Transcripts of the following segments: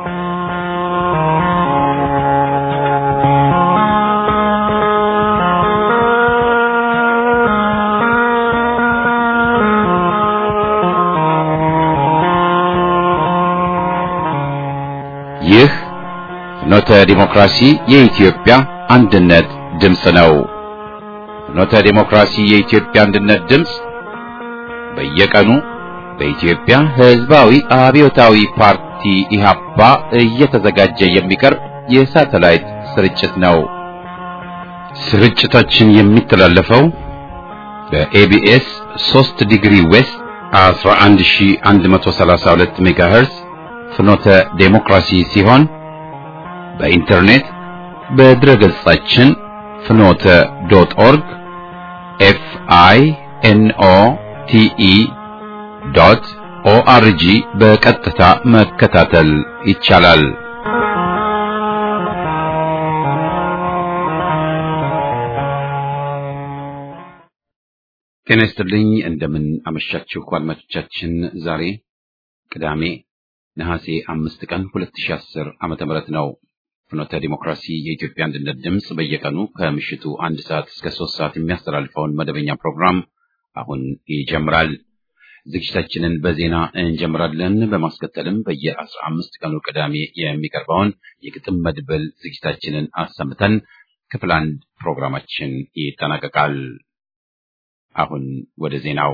ይህ ፍኖተ ዲሞክራሲ የኢትዮጵያ አንድነት ድምፅ ነው። ፍኖተ ዲሞክራሲ የኢትዮጵያ አንድነት ድምፅ በየቀኑ በኢትዮጵያ ሕዝባዊ አብዮታዊ ፓርቲ ኢህአፓ እየተዘጋጀ የሚቀርብ የሳተላይት ስርጭት ነው። ስርጭታችን የሚተላለፈው በኤቢኤስ 3 ዲግሪ ዌስት 11132 ሜጋሄርዝ ፍኖተ ዴሞክራሲ ሲሆን በኢንተርኔት በድረ ገጻችን ፍኖተ ዶት ኦርግ ኤፍ አይ ኤን ኦ ቲ ኢ ዶት ኦአርጂ በቀጥታ መከታተል ይቻላል። ጤና ይስጥልኝ። እንደምን አመሻችሁ አድማጮቻችን። ዛሬ ቅዳሜ ነሐሴ አምስት ቀን 2010 ዓመተ ምህረት ነው። ፍኖተ ዲሞክራሲ የኢትዮጵያ አንድነት ድምፅ በየቀኑ ከምሽቱ አንድ ሰዓት እስከ ሶስት ሰዓት የሚያስተላልፈውን መደበኛ ፕሮግራም አሁን ይጀምራል። ዝግጅታችንን በዜና እንጀምራለን። በማስከተልም በየአስራ አምስት ቀኑ ቅዳሜ የሚቀርበውን የግጥም መድበል ዝግጅታችንን አሰምተን ክፍል አንድ ፕሮግራማችን ይጠናቀቃል። አሁን ወደ ዜናው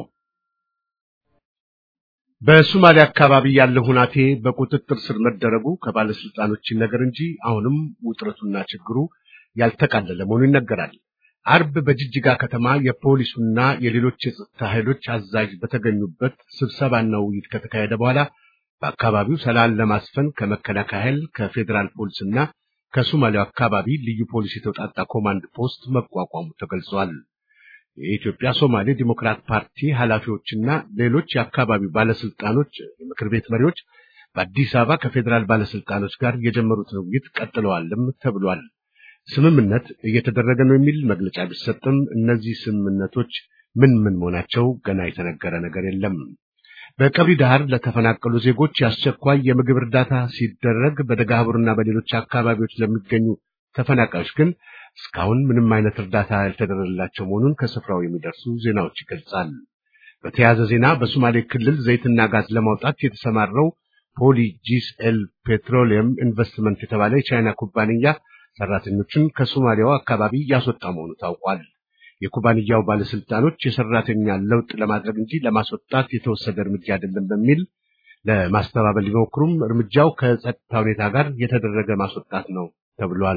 በሶማሊያ አካባቢ ያለው ሁናቴ በቁጥጥር ስር መደረጉ ከባለስልጣኖች ነገር እንጂ አሁንም ውጥረቱና ችግሩ ያልተቃለለ መሆኑ ይነገራል። አርብ በጅጅጋ ከተማ የፖሊሱና የሌሎች የጸጥታ ኃይሎች አዛዥ በተገኙበት ስብሰባና ውይይት ከተካሄደ በኋላ በአካባቢው ሰላም ለማስፈን ከመከላከያ ኃይል ከፌዴራል ፖሊስና ከሶማሊያው አካባቢ ልዩ ፖሊስ የተውጣጣ ኮማንድ ፖስት መቋቋሙ ተገልጿል። የኢትዮጵያ ሶማሌ ዲሞክራት ፓርቲ ኃላፊዎችና ሌሎች የአካባቢው ባለስልጣኖች፣ የምክር ቤት መሪዎች በአዲስ አበባ ከፌዴራል ባለስልጣኖች ጋር የጀመሩትን ውይይት ቀጥለዋልም ተብሏል። ስምምነት እየተደረገ ነው የሚል መግለጫ ቢሰጥም እነዚህ ስምምነቶች ምን ምን መሆናቸው ገና የተነገረ ነገር የለም። በቀብሪ ዳህር ለተፈናቀሉ ዜጎች የአስቸኳይ የምግብ እርዳታ ሲደረግ በደጋቡርና በሌሎች አካባቢዎች ለሚገኙ ተፈናቃዮች ግን እስካሁን ምንም አይነት እርዳታ ያልተደረገላቸው መሆኑን ከስፍራው የሚደርሱ ዜናዎች ይገልጻል። በተያያዘ ዜና በሶማሌ ክልል ዘይትና ጋዝ ለማውጣት የተሰማራው ፖሊ ጂስኤል ፔትሮሊየም ኢንቨስትመንት የተባለ የቻይና ኩባንያ ሰራተኞችን ከሶማሊያው አካባቢ ያስወጣ መሆኑ ታውቋል። የኩባንያው ባለስልጣኖች የሰራተኛ ለውጥ ለማድረግ እንጂ ለማስወጣት የተወሰደ እርምጃ አይደለም በሚል ለማስተባበል ቢሞክሩም እርምጃው ከጸጥታ ሁኔታ ጋር የተደረገ ማስወጣት ነው ተብሏል።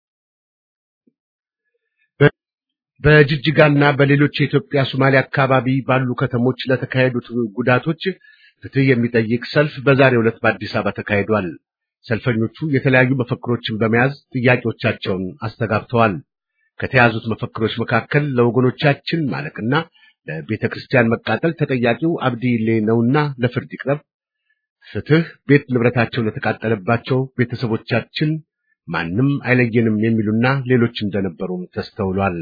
በጅጅጋና በሌሎች የኢትዮጵያ ሶማሌ አካባቢ ባሉ ከተሞች ለተካሄዱት ጉዳቶች ፍትህ የሚጠይቅ ሰልፍ በዛሬው ዕለት በአዲስ አበባ ተካሂዷል። ሰልፈኞቹ የተለያዩ መፈክሮችን በመያዝ ጥያቄዎቻቸውን አስተጋብተዋል። ከተያዙት መፈክሮች መካከል ለወገኖቻችን ማለቅና ለቤተ ክርስቲያን መቃጠል ተጠያቂው አብዲሌ ነውና ለፍርድ ይቅረብ፣ ፍትህ፣ ቤት ንብረታቸው ለተቃጠለባቸው ቤተሰቦቻችን ማንም አይለየንም የሚሉና ሌሎች እንደነበሩም ተስተውሏል።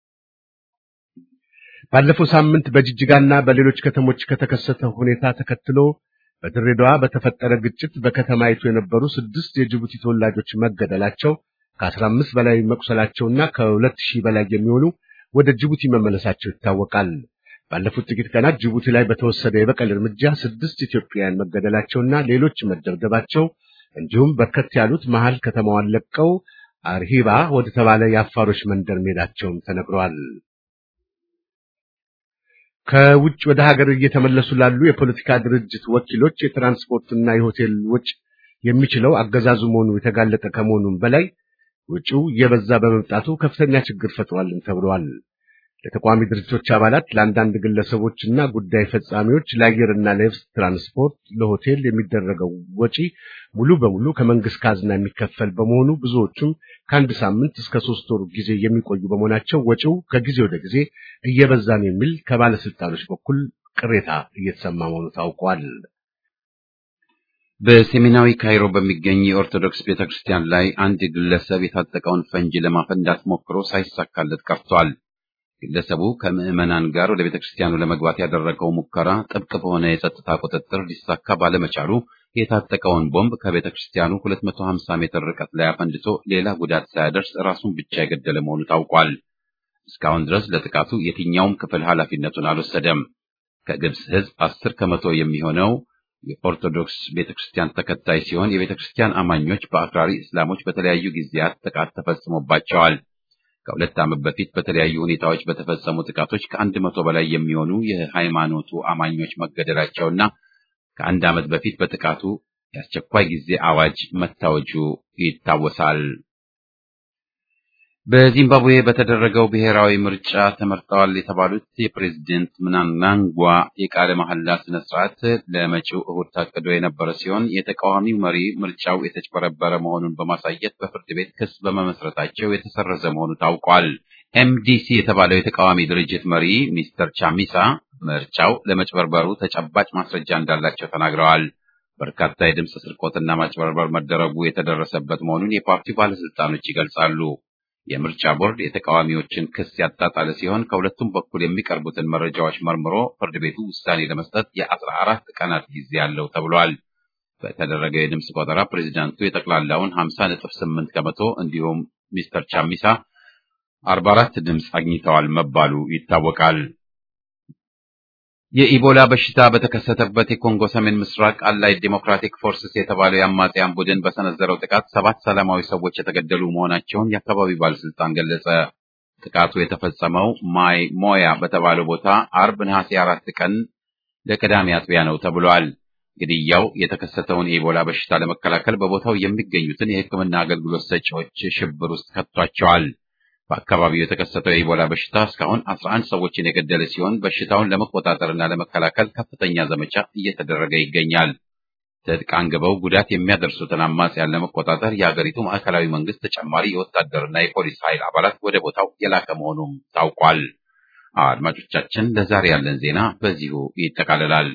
ባለፈው ሳምንት በጅጅጋና በሌሎች ከተሞች ከተከሰተ ሁኔታ ተከትሎ በድሬዳዋ በተፈጠረ ግጭት በከተማይቱ የነበሩ ስድስት የጅቡቲ ተወላጆች መገደላቸው ከአስራ አምስት በላይ መቁሰላቸውና ከሁለት ሺህ በላይ የሚሆኑ ወደ ጅቡቲ መመለሳቸው ይታወቃል። ባለፉት ጥቂት ቀናት ጅቡቲ ላይ በተወሰደ የበቀል እርምጃ ስድስት ኢትዮጵያውያን መገደላቸውና ሌሎች መደብደባቸው እንዲሁም በርከት ያሉት መሃል ከተማዋን ለቀው አርሂባ ወደ ተባለ የአፋሮች መንደር መሄዳቸውም ተነግሯል። ከውጭ ወደ ሀገር እየተመለሱ ላሉ የፖለቲካ ድርጅት ወኪሎች የትራንስፖርትና የሆቴል ወጪ የሚችለው አገዛዙ መሆኑ የተጋለጠ ከመሆኑም በላይ ወጪው እየበዛ በመምጣቱ ከፍተኛ ችግር ፈጥሯልም ተብሏል። ለተቋሚ ድርጅቶች አባላት፣ ለአንዳንድ ግለሰቦችና ጉዳይ ፈጻሚዎች ለአየርና ለየብስ ትራንስፖርት፣ ለሆቴል የሚደረገው ወጪ ሙሉ በሙሉ ከመንግስት ካዝና የሚከፈል በመሆኑ ብዙዎቹም ከአንድ ሳምንት እስከ ሶስት ወር ጊዜ የሚቆዩ በመሆናቸው ወጪው ከጊዜ ወደ ጊዜ እየበዛ ነው የሚል ከባለስልጣኖች በኩል ቅሬታ እየተሰማ መሆኑ ታውቋል። በሰሜናዊ ካይሮ በሚገኝ የኦርቶዶክስ ቤተክርስቲያን ላይ አንድ ግለሰብ የታጠቀውን ፈንጂ ለማፈንዳት ሞክሮ ሳይሳካለት ቀርቷል። ግለሰቡ ከምዕመናን ጋር ወደ ቤተክርስቲያኑ ለመግባት ያደረገው ሙከራ ጥብቅ በሆነ የጸጥታ ቁጥጥር ሊሳካ ባለመቻሉ የታጠቀውን ቦምብ ከቤተ ክርስቲያኑ 250 ሜትር ርቀት ላይ አፈንድቶ ሌላ ጉዳት ሳያደርስ ራሱን ብቻ የገደለ መሆኑ ታውቋል። እስካሁን ድረስ ለጥቃቱ የትኛውም ክፍል ኃላፊነቱን አልወሰደም። ከግብጽ ሕዝብ አስር ከመቶ የሚሆነው የኦርቶዶክስ ቤተክርስቲያን ተከታይ ሲሆን የቤተክርስቲያን አማኞች በአክራሪ እስላሞች በተለያዩ ጊዜያት ጥቃት ተፈጽሞባቸዋል። ከሁለት ዓመት በፊት በተለያዩ ሁኔታዎች በተፈጸሙ ጥቃቶች ከአንድ መቶ በላይ የሚሆኑ የሃይማኖቱ አማኞች መገደላቸውና ከአንድ ዓመት በፊት በጥቃቱ የአስቸኳይ ጊዜ አዋጅ መታወጁ ይታወሳል። በዚምባብዌ በተደረገው ብሔራዊ ምርጫ ተመርጠዋል የተባሉት የፕሬዝደንት ምናንጋጓ የቃለ መሐላ ስነ ስርዓት ለመጪው እሁድ ታቅዶ የነበረ ሲሆን የተቃዋሚው መሪ ምርጫው የተጭበረበረ መሆኑን በማሳየት በፍርድ ቤት ክስ በመመስረታቸው የተሰረዘ መሆኑ ታውቋል። ኤምዲሲ የተባለው የተቃዋሚ ድርጅት መሪ ሚስተር ቻሚሳ ምርጫው ለመጭበርበሩ ተጨባጭ ማስረጃ እንዳላቸው ተናግረዋል። በርካታ የድምፅ ስርቆትና ማጭበርበር መደረጉ የተደረሰበት መሆኑን የፓርቲው ባለስልጣኖች ይገልጻሉ። የምርጫ ቦርድ የተቃዋሚዎችን ክስ ያጣጣለ ሲሆን ከሁለቱም በኩል የሚቀርቡትን መረጃዎች መርምሮ ፍርድ ቤቱ ውሳኔ ለመስጠት የአስራ አራት ቀናት ጊዜ አለው ተብሏል። በተደረገው የድምፅ ቆጠራ ፕሬዚዳንቱ የጠቅላላውን ሀምሳ ነጥብ ስምንት ከመቶ እንዲሁም ሚስተር ቻሚሳ አርባ አራት ድምፅ አግኝተዋል መባሉ ይታወቃል። የኢቦላ በሽታ በተከሰተበት የኮንጎ ሰሜን ምስራቅ አላይ ዴሞክራቲክ ፎርስስ የተባለው የአማጽያን ቡድን በሰነዘረው ጥቃት ሰባት ሰላማዊ ሰዎች የተገደሉ መሆናቸውን የአካባቢው ባለስልጣን ገለጸ። ጥቃቱ የተፈጸመው ማይ ሞያ በተባለው ቦታ አርብ ነሐሴ አራት ቀን ለቅዳሜ አጥቢያ ነው ተብሏል። ግድያው የተከሰተውን የኢቦላ በሽታ ለመከላከል በቦታው የሚገኙትን የሕክምና አገልግሎት ሰጪዎች ሽብር ውስጥ ከቷቸዋል። በአካባቢው የተከሰተው የኢቦላ በሽታ እስካሁን 11 ሰዎችን የገደለ ሲሆን በሽታውን ለመቆጣጠርና ለመከላከል ከፍተኛ ዘመቻ እየተደረገ ይገኛል። ትጥቅ አንግበው ጉዳት የሚያደርሱትን አማጽያን ለመቆጣጠር የአገሪቱ ማዕከላዊ መንግስት ተጨማሪ የወታደርና የፖሊስ ኃይል አባላት ወደ ቦታው የላከ መሆኑም ታውቋል። አድማጮቻችን፣ ለዛሬ ያለን ዜና በዚሁ ይጠቃልላል።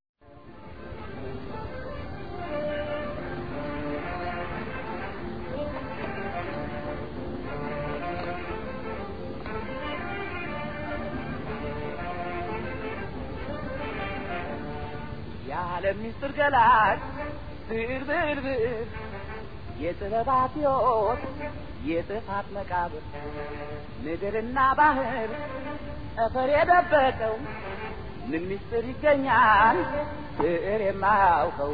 የዓለም ምስጢር ገላጭ ብዕር ብዕር ብዕር የጥበባት ሕይወት የጥፋት መቃብር ምድርና ባህር ጠፈር የደበቀው ምን ምስጢር ይገኛል ብዕር የማያውቀው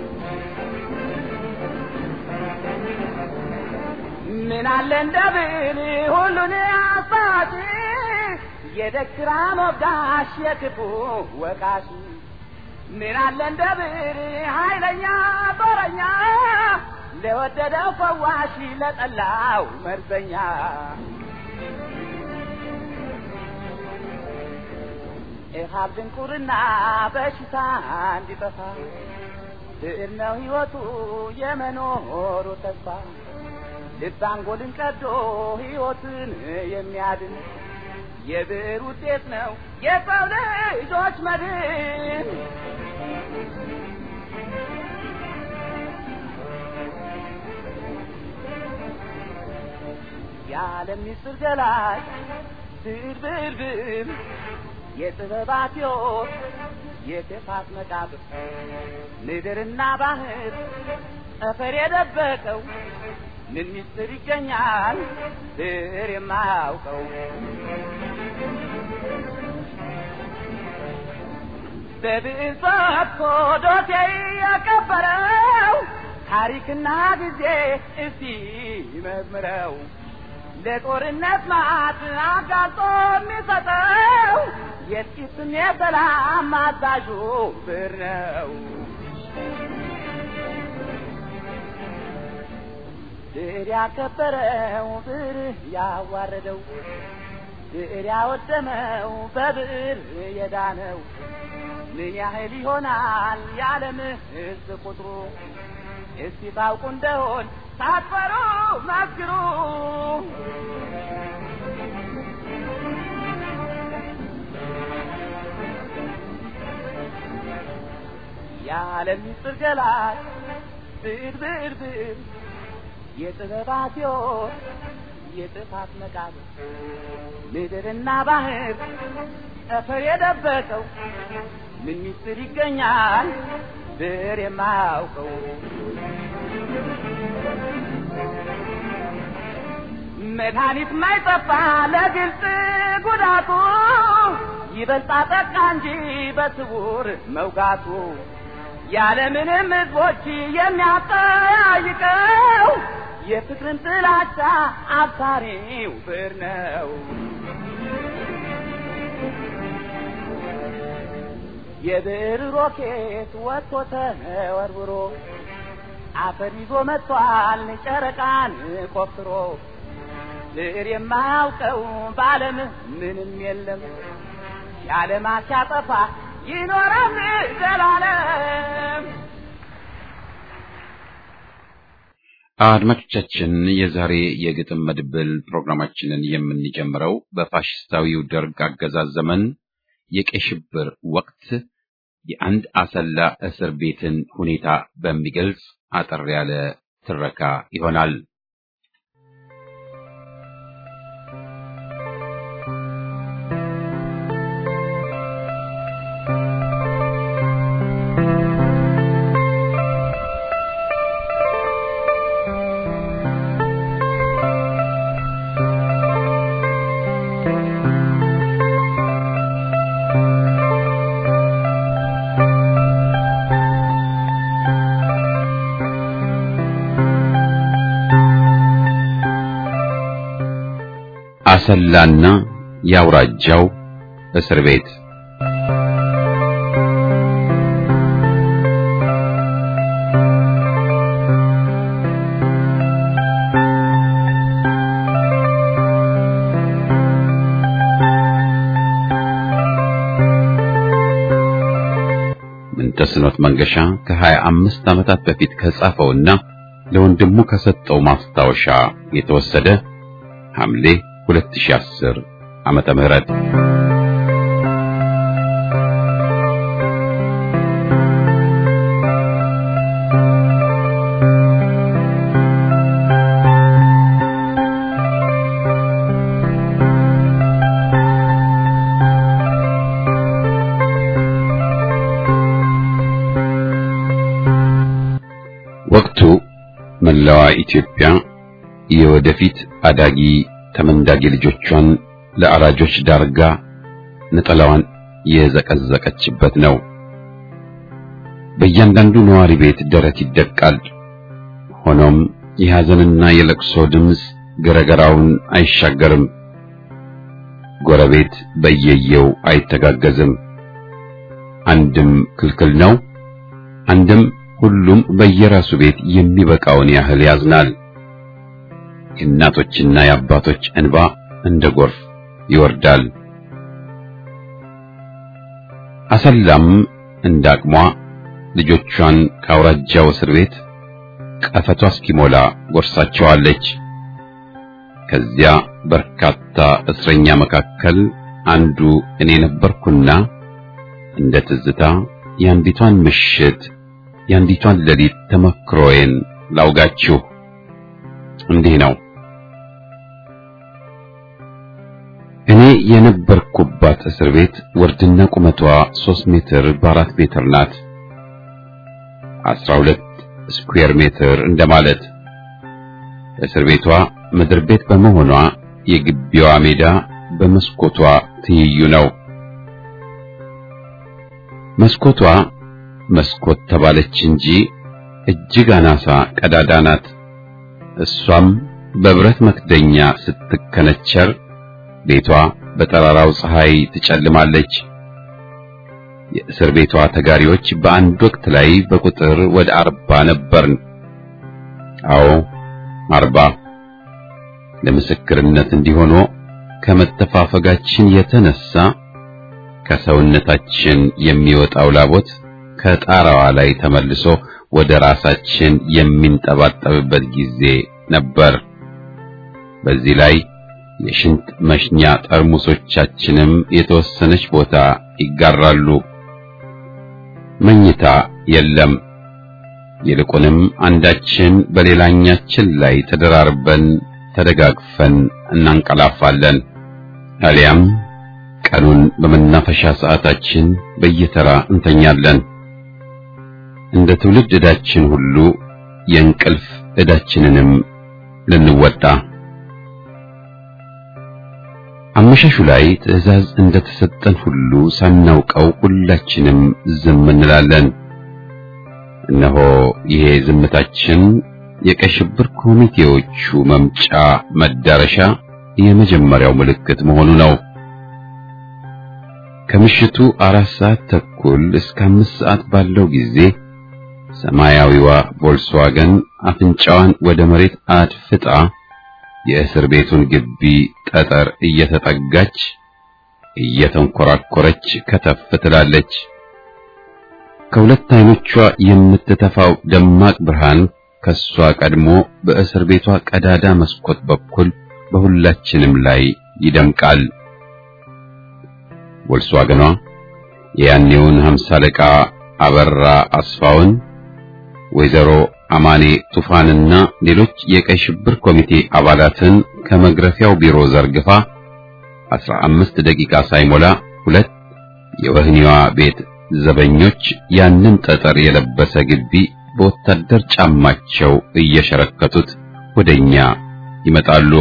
ምን አለ እንደ ብዕር ሁሉን አሳጪ የደግራ ሞጋሽ የክፉ ወቃሽ ምን አለ እንደ ብዕር ኃይለኛ ጦረኛ ለወደደው ፈዋሽ ለጠላው መርዘኛ ኢሃብ ድንቁርና በሽታ እንዲጠፋ ብዕር ነው ሕይወቱ የመኖሩ ተስፋ ልብ አንጎልን ቀዶ ሕይወትን የሚያድን የብዕር ውጤት ነው የሰው ልጆች መድን። የዓለም ምስጢር ገላጭ ብዕር ብዕር ብዕር የጥበባት ሕይወት የክፋት መቃብር ምድርና ባህር ጠፈር የደበቀው ምን ምስጢር ይገኛል ብዕር የማያውቀው? በብዕር ጽፎ ዶሴ የቀበረው ታሪክና ጊዜ እስቲ መዝምረው ለጦርነት ማት አጋልጦ የሚሰጠው የጥቂትም የሰላም አዛዡ ብዕር ነው። ብዕር ያከበረው ብዕር ያዋረደው ብዕር ያወደመው በብዕር የዳነው ምን ያህል ይሆናል የዓለም ሕዝብ ቁጥሩ? እስቲ ታውቁ እንደሆን ሳትፈሩ መስክሩ። የዓለም ምስጢር ገላጭ ብዕር ብዕር ብዕር የጥበባት ሕይወት የጥፋት መቃብር ምድርና ባህር ጠፈር የደበቀው ምን ምስጢር ይገኛል ብር የማያውቀው መድኃኒት ማይጠፋ ለግልጽ ጉዳቱ ይበልጣ ጠቃ እንጂ በስውር መውጋቱ ያለምንም ሕዝቦች የሚያጠያይቀው የፍቅርን ጥላቻ አብሳሪው ብር ነው። የብር ሮኬት ወጥቶ ተወርውሮ አፈር ይዞ መጥቷል ጨረቃን ቆፍሮ ብር የማያውቀው በዓለም ምንም የለም የዓለማት ሲያጠፋ ይኖራል ዘላለም። አድማጮቻችን የዛሬ የግጥም መድብል ፕሮግራማችንን የምንጀምረው በፋሽስታዊው ደርግ አገዛዝ ዘመን የቀይ ሽብር ወቅት የአንድ አሰላ እስር ቤትን ሁኔታ በሚገልጽ አጠር ያለ ትረካ ይሆናል። አሰላና የአውራጃው እስር ቤት ምንተስኖት መንገሻ ከሀያ አምስት ዓመታት በፊት ከጻፈውና ለወንድሙ ከሰጠው ማስታወሻ የተወሰደ ሐምሌ 2010 ዓመተ ምህረት ወቅቱ መላዋ ኢትዮጵያ የወደፊት አዳጊ ተመንዳጊ ልጆቿን ለአራጆች ዳርጋ ነጠላዋን የዘቀዘቀችበት ነው። በእያንዳንዱ ነዋሪ ቤት ደረት ይደቃል። ሆኖም የሐዘንና የለቅሶ ድምፅ ገረገራውን አይሻገርም። ጎረቤት በየየው አይተጋገዝም። አንድም ክልክል ነው፣ አንድም ሁሉም በየራሱ ቤት የሚበቃውን ያህል ያዝናል። የእናቶችና የአባቶች እንባ እንደ ጎርፍ ይወርዳል። አሰላም እንደ አቅሟ ልጆቿን ከአውራጃው እስር ቤት ቀፈቷ እስኪሞላ ጎርሳቸዋለች። ከዚያ በርካታ እስረኛ መካከል አንዱ እኔ ነበርኩና እንደ ትዝታ የአንዲቷን ምሽት የአንዲቷን ሌሊት ተመክሮዬን ላውጋችሁ። እንዲህ ነው። እኔ የነበርኩባት እስር ቤት ወርድና ቁመቷ ሦስት ሜትር በአራት ሜትር ናት። አስራ ሁለት ስኩዌር ሜትር እንደማለት። እስር ቤቷ ምድር ቤት በመሆኗ የግቢዋ ሜዳ በመስኮቷ ትይዩ ነው። መስኮቷ መስኮት ተባለች እንጂ እጅግ አናሳ ቀዳዳ ናት። እሷም በብረት መክደኛ ስትከነቸር ቤቷ በጠራራው ፀሐይ ትጨልማለች። የእስር ቤቷ ተጋሪዎች በአንድ ወቅት ላይ በቁጥር ወደ አርባ ነበርን። አዎ አርባ። ለምስክርነት እንዲሆኖ ከመተፋፈጋችን የተነሳ ከሰውነታችን የሚወጣው ላቦት ከጣራዋ ላይ ተመልሶ ወደ ራሳችን የሚንጠባጠብበት ጊዜ ነበር። በዚህ ላይ የሽንት መሽኛ ጠርሙሶቻችንም የተወሰነች ቦታ ይጋራሉ። መኝታ የለም። ይልቁንም አንዳችን በሌላኛችን ላይ ተደራርበን ተደጋግፈን እናንቀላፋለን። አሊያም ቀኑን በመናፈሻ ሰዓታችን በየተራ እንተኛለን። እንደ ትውልድ ዕዳችን ሁሉ የእንቅልፍ ዕዳችንንም ልንወጣ አመሻሹ ላይ ትዕዛዝ እንደተሰጠን ሁሉ ሳናውቀው ሁላችንም ዝም እንላለን። እነሆ ይሄ ዝምታችን የቀይ ሽብር ኮሚቴዎቹ መምጫ መዳረሻ የመጀመሪያው ምልክት መሆኑ ነው። ከምሽቱ አራት ሰዓት ተኩል እስከ አምስት ሰዓት ባለው ጊዜ ሰማያዊዋ ቮልስዋገን አፍንጫዋን ወደ መሬት አድፍጣ የእስር ቤቱን ግቢ ጠጠር እየተጠጋች እየተንኮራኮረች ከተፍ ትላለች። ከሁለት አይኖቿ የምትተፋው ደማቅ ብርሃን ከሷ ቀድሞ በእስር ቤቷ ቀዳዳ መስኮት በኩል በሁላችንም ላይ ይደምቃል። ቮልስዋገኗ የያኔውን ሀምሳ አለቃ አበራ አስፋውን ወይዘሮ አማኔ ቱፋንና ሌሎች የቀይ ሽብር ኮሚቴ አባላትን ከመግረፊያው ቢሮ ዘርግፋ አስራ አምስት ደቂቃ ሳይሞላ ሁለት የወህኒዋ ቤት ዘበኞች ያንን ጠጠር የለበሰ ግቢ በወታደር ጫማቸው እየሸረከቱት ወደኛ ይመጣሉ።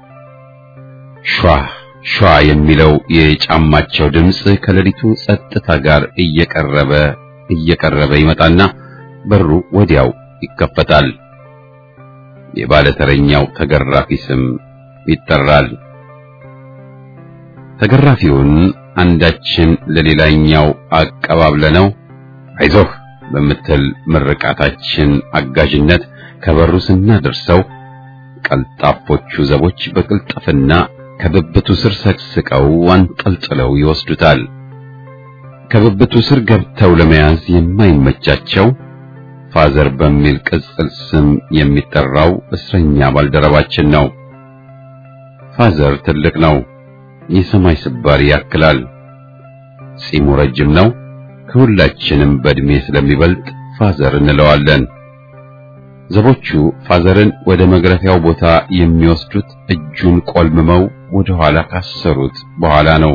ሿ ሿ የሚለው የጫማቸው ድምፅ ከሌሊቱ ጸጥታ ጋር እየቀረበ እየቀረበ ይመጣና በሩ ወዲያው ይከፈታል። የባለተረኛው ተገራፊ ስም ይጠራል። ተገራፊውን አንዳችን ለሌላኛው አቀባብለነው አይዞህ በምትል ምርቃታችን አጋዥነት ከበሩ ስናደርሰው ቀልጣፎቹ ዘቦች በቅልጥፍና ከብብቱ ስር ሰቅስቀው አንጠልጥለው ይወስዱታል። ከብብቱ ስር ገብተው ለመያዝ የማይመቻቸው ፋዘር በሚል ቅጽል ስም የሚጠራው እስረኛ ባልደረባችን ነው። ፋዘር ትልቅ ነው። የሰማይ ስባሪ ያክላል። ጺሙ ረጅም ነው። ከሁላችንም በእድሜ ስለሚበልጥ ፋዘር እንለዋለን። ዘቦቹ ፋዘርን ወደ መግረፊያው ቦታ የሚወስዱት እጁን ቆልምመው ወደ ኋላ ካሰሩት በኋላ ነው።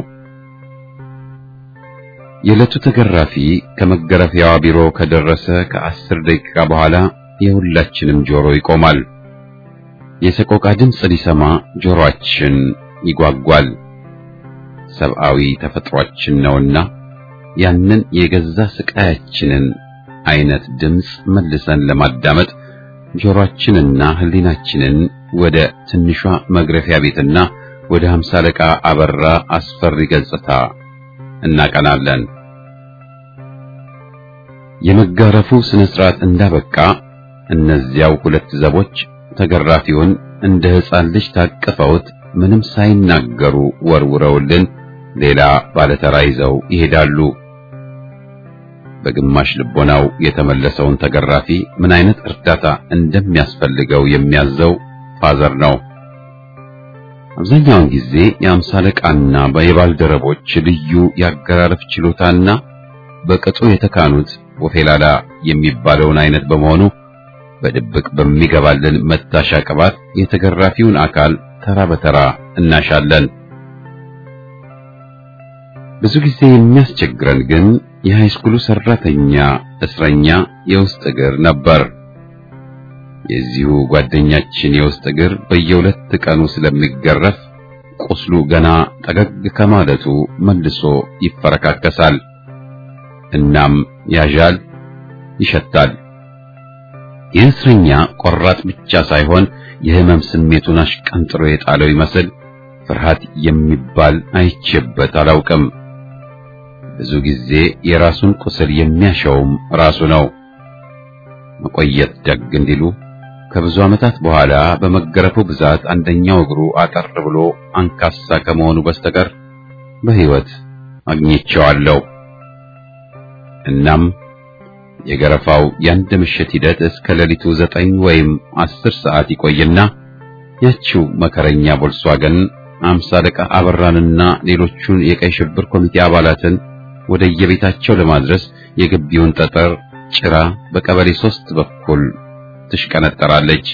የዕለቱ ተገራፊ ከመገረፊያዋ ቢሮ ከደረሰ ከአስር ደቂቃ በኋላ የሁላችንም ጆሮ ይቆማል። የሰቆቃ ድምፅ ሊሰማ ጆሮአችን ይጓጓል። ሰብአዊ ተፈጥሯችን ነውና ያንን የገዛ ስቃያችንን አይነት ድምፅ መልሰን ለማዳመጥ ጆሮአችንና ሕሊናችንን ወደ ትንሿ መግረፊያ ቤትና ወደ ሀምሳ አለቃ አበራ አስፈሪ ገጽታ እናቀናለን። የመጋረፉ ስነ ስርዓት እንዳበቃ እነዚያው ሁለት ዘቦች ተገራፊውን እንደ ሕፃን ልጅ ታቅፈውት ምንም ሳይናገሩ ወርውረውልን ሌላ ባለተራ ይዘው ይሄዳሉ። በግማሽ ልቦናው የተመለሰውን ተገራፊ ምን አይነት እርዳታ እንደሚያስፈልገው የሚያዘው ፋዘር ነው። አብዛኛውን ጊዜ የአምሳ አለቃና የባልደረቦች ልዩ የአገራረፍ ችሎታና በቅጡ የተካኑት ወፌላላ የሚባለውን አይነት በመሆኑ በድብቅ በሚገባልን መታሻ ቅባት የተገራፊውን አካል ተራ በተራ እናሻለን። ብዙ ጊዜ የሚያስቸግረን ግን የሃይስኩሉ ሰራተኛ እስረኛ የውስጥ እግር ነበር። የዚሁ ጓደኛችን የውስጥ እግር በየሁለት ቀኑ ስለሚገረፍ ቁስሉ ገና ጠገግ ከማለቱ መልሶ ይፈረካከሳል። እናም ያዣል፣ ይሸታል። ይህ እስረኛ ቆራጥ ብቻ ሳይሆን የህመም ስሜቱን አሽቀንጥሮ የጣለው ይመስል ፍርሃት የሚባል አይቼበት አላውቅም። ብዙ ጊዜ የራሱን ቁስል የሚያሸውም ራሱ ነው። መቆየት ደግ እንዲሉ ከብዙ ዓመታት በኋላ በመገረፉ ብዛት አንደኛው እግሩ አጠር ብሎ አንካሳ ከመሆኑ በስተቀር በሕይወት አግኝቼዋለሁ። እናም የገረፋው የአንድ ምሽት ሂደት እስከ ሌሊቱ ዘጠኝ ወይም አስር ሰዓት ይቆይና ያቺው መከረኛ ቮልስዋገን አምሳ አለቃ አበራንና ሌሎቹን የቀይ ሽብር ኮሚቴ አባላትን ወደ የቤታቸው ለማድረስ የግቢውን ጠጠር ጭራ በቀበሌ ሶስት በኩል ትሽቀነጠራለች።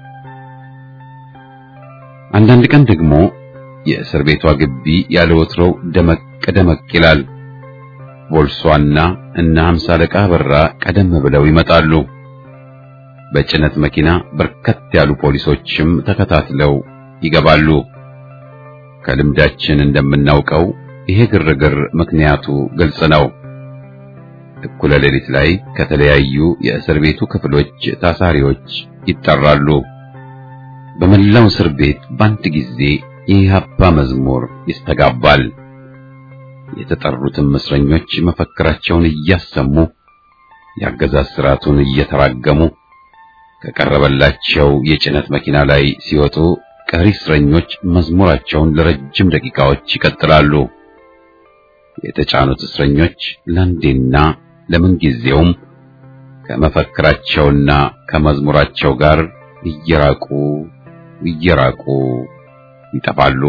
አንዳንድ ቀን ደግሞ የእስር ቤቷ ግቢ ያለ ወትሮው ደመቅ ደመቅ ይላል። ቦልሷና እነ ሀምሳ አለቃ በራ ቀደም ብለው ይመጣሉ። በጭነት መኪና በርከት ያሉ ፖሊሶችም ተከታትለው ይገባሉ። ከልምዳችን እንደምናውቀው ይሄ ግርግር ምክንያቱ ግልጽ ነው። እኩለ ሌሊት ላይ ከተለያዩ የእስር ቤቱ ክፍሎች ታሳሪዎች ይጠራሉ። በመላው እስር ቤት በአንድ ጊዜ የኢህአፓ መዝሙር ይስተጋባል። የተጠሩትም እስረኞች መፈክራቸውን እያሰሙ የአገዛዝ ስርዓቱን እየተራገሙ ከቀረበላቸው የጭነት መኪና ላይ ሲወጡ ቀሪ እስረኞች መዝሙራቸውን ለረጅም ደቂቃዎች ይቀጥላሉ። የተጫኑት እስረኞች ለአንዴና ለምን ጊዜውም ከመፈክራቸውና ከመዝሙራቸው ጋር እየራቁ እየራቁ ይጠፋሉ።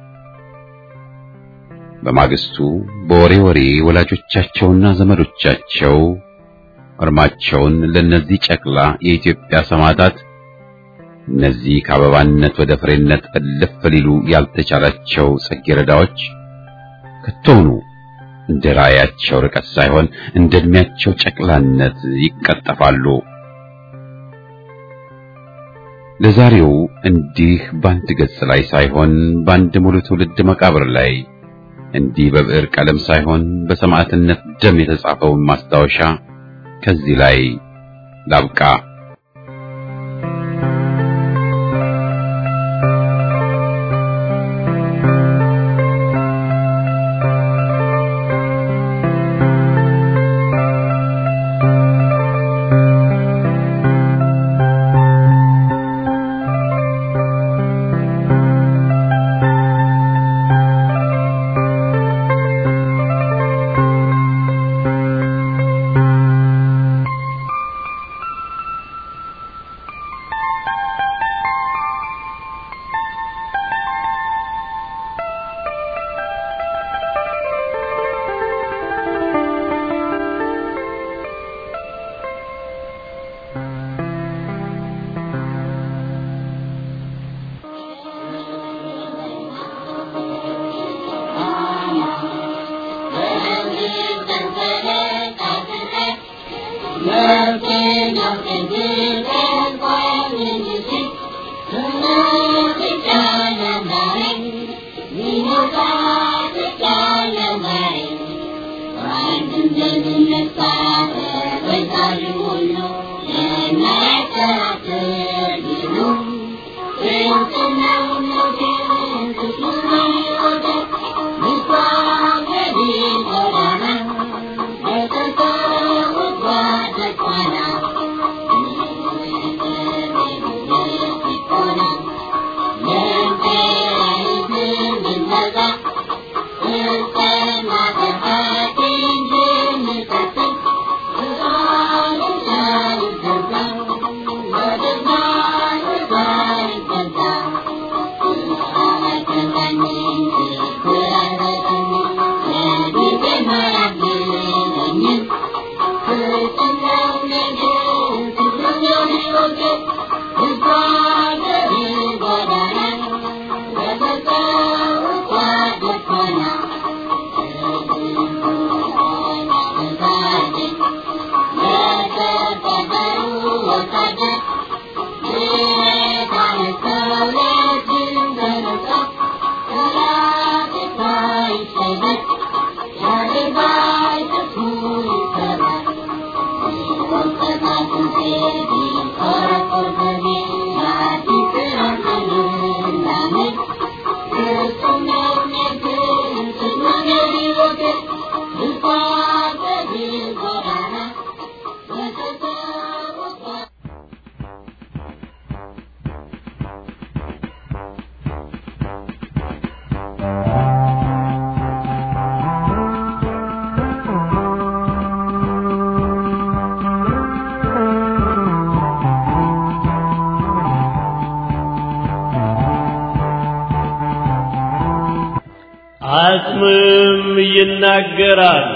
በማግስቱ በወሬ ወሬ ወላጆቻቸውና ዘመዶቻቸው እርማቸውን ለነዚህ ጨቅላ የኢትዮጵያ ሰማዕታት እነዚህ ከአበባነት ወደ ፍሬነት እልፍ ሊሉ ያልተቻላቸው ጽጌረዳዎች ከቶኑ እንደ ራእያቸው ርቀት ሳይሆን እንደ ዕድሜያቸው ጨቅላነት ይቀጠፋሉ። ለዛሬው እንዲህ በአንድ ገጽ ላይ ሳይሆን በአንድ ሙሉ ትውልድ መቃብር ላይ እንዲህ በብዕር ቀለም ሳይሆን በሰማዕትነት ደም የተጻፈውን ማስታወሻ ከዚህ ላይ ላብቃ። አጽምም ይናገራል።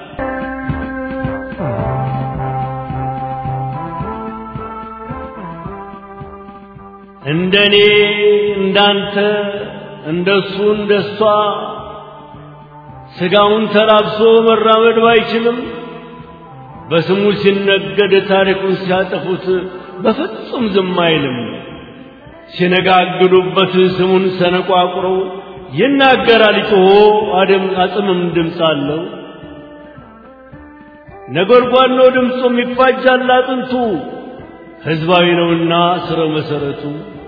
እንደኔ እንዳንተ እንደሱ እንደሷ ሥጋውን ተላብሶ መራመድ ባይችልም በስሙ ሲነገድ ታሪኩን ሲያጠፉት በፍጹም ዝም አይልም። ሲነጋግዱበት ስሙን ሰነቋቁረው ይናገራል ጮሆ አደም አጽምም ድምፅ አለው። ነጎድጓድ ነው ድምፁም ይፋጃል አጥንቱ ሕዝባዊ ነውና ስረ መሰረቱ።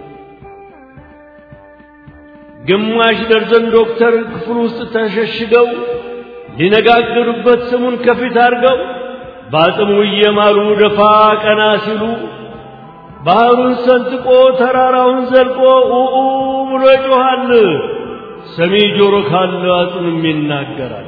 ግማሽ ደርዘን ዶክተር ክፍል ውስጥ ተሸሽገው ሊነጋገሩበት ስሙን ከፊት አድርገው በአጽሙ እየማሉ ደፋ ቀና ሲሉ ባህሩን ሰንጥቆ ተራራውን ዘልቆ ኡኡ ብሎ ይጮኻል። ሰሚ ጆሮ ካለ አጽምም ይናገራል።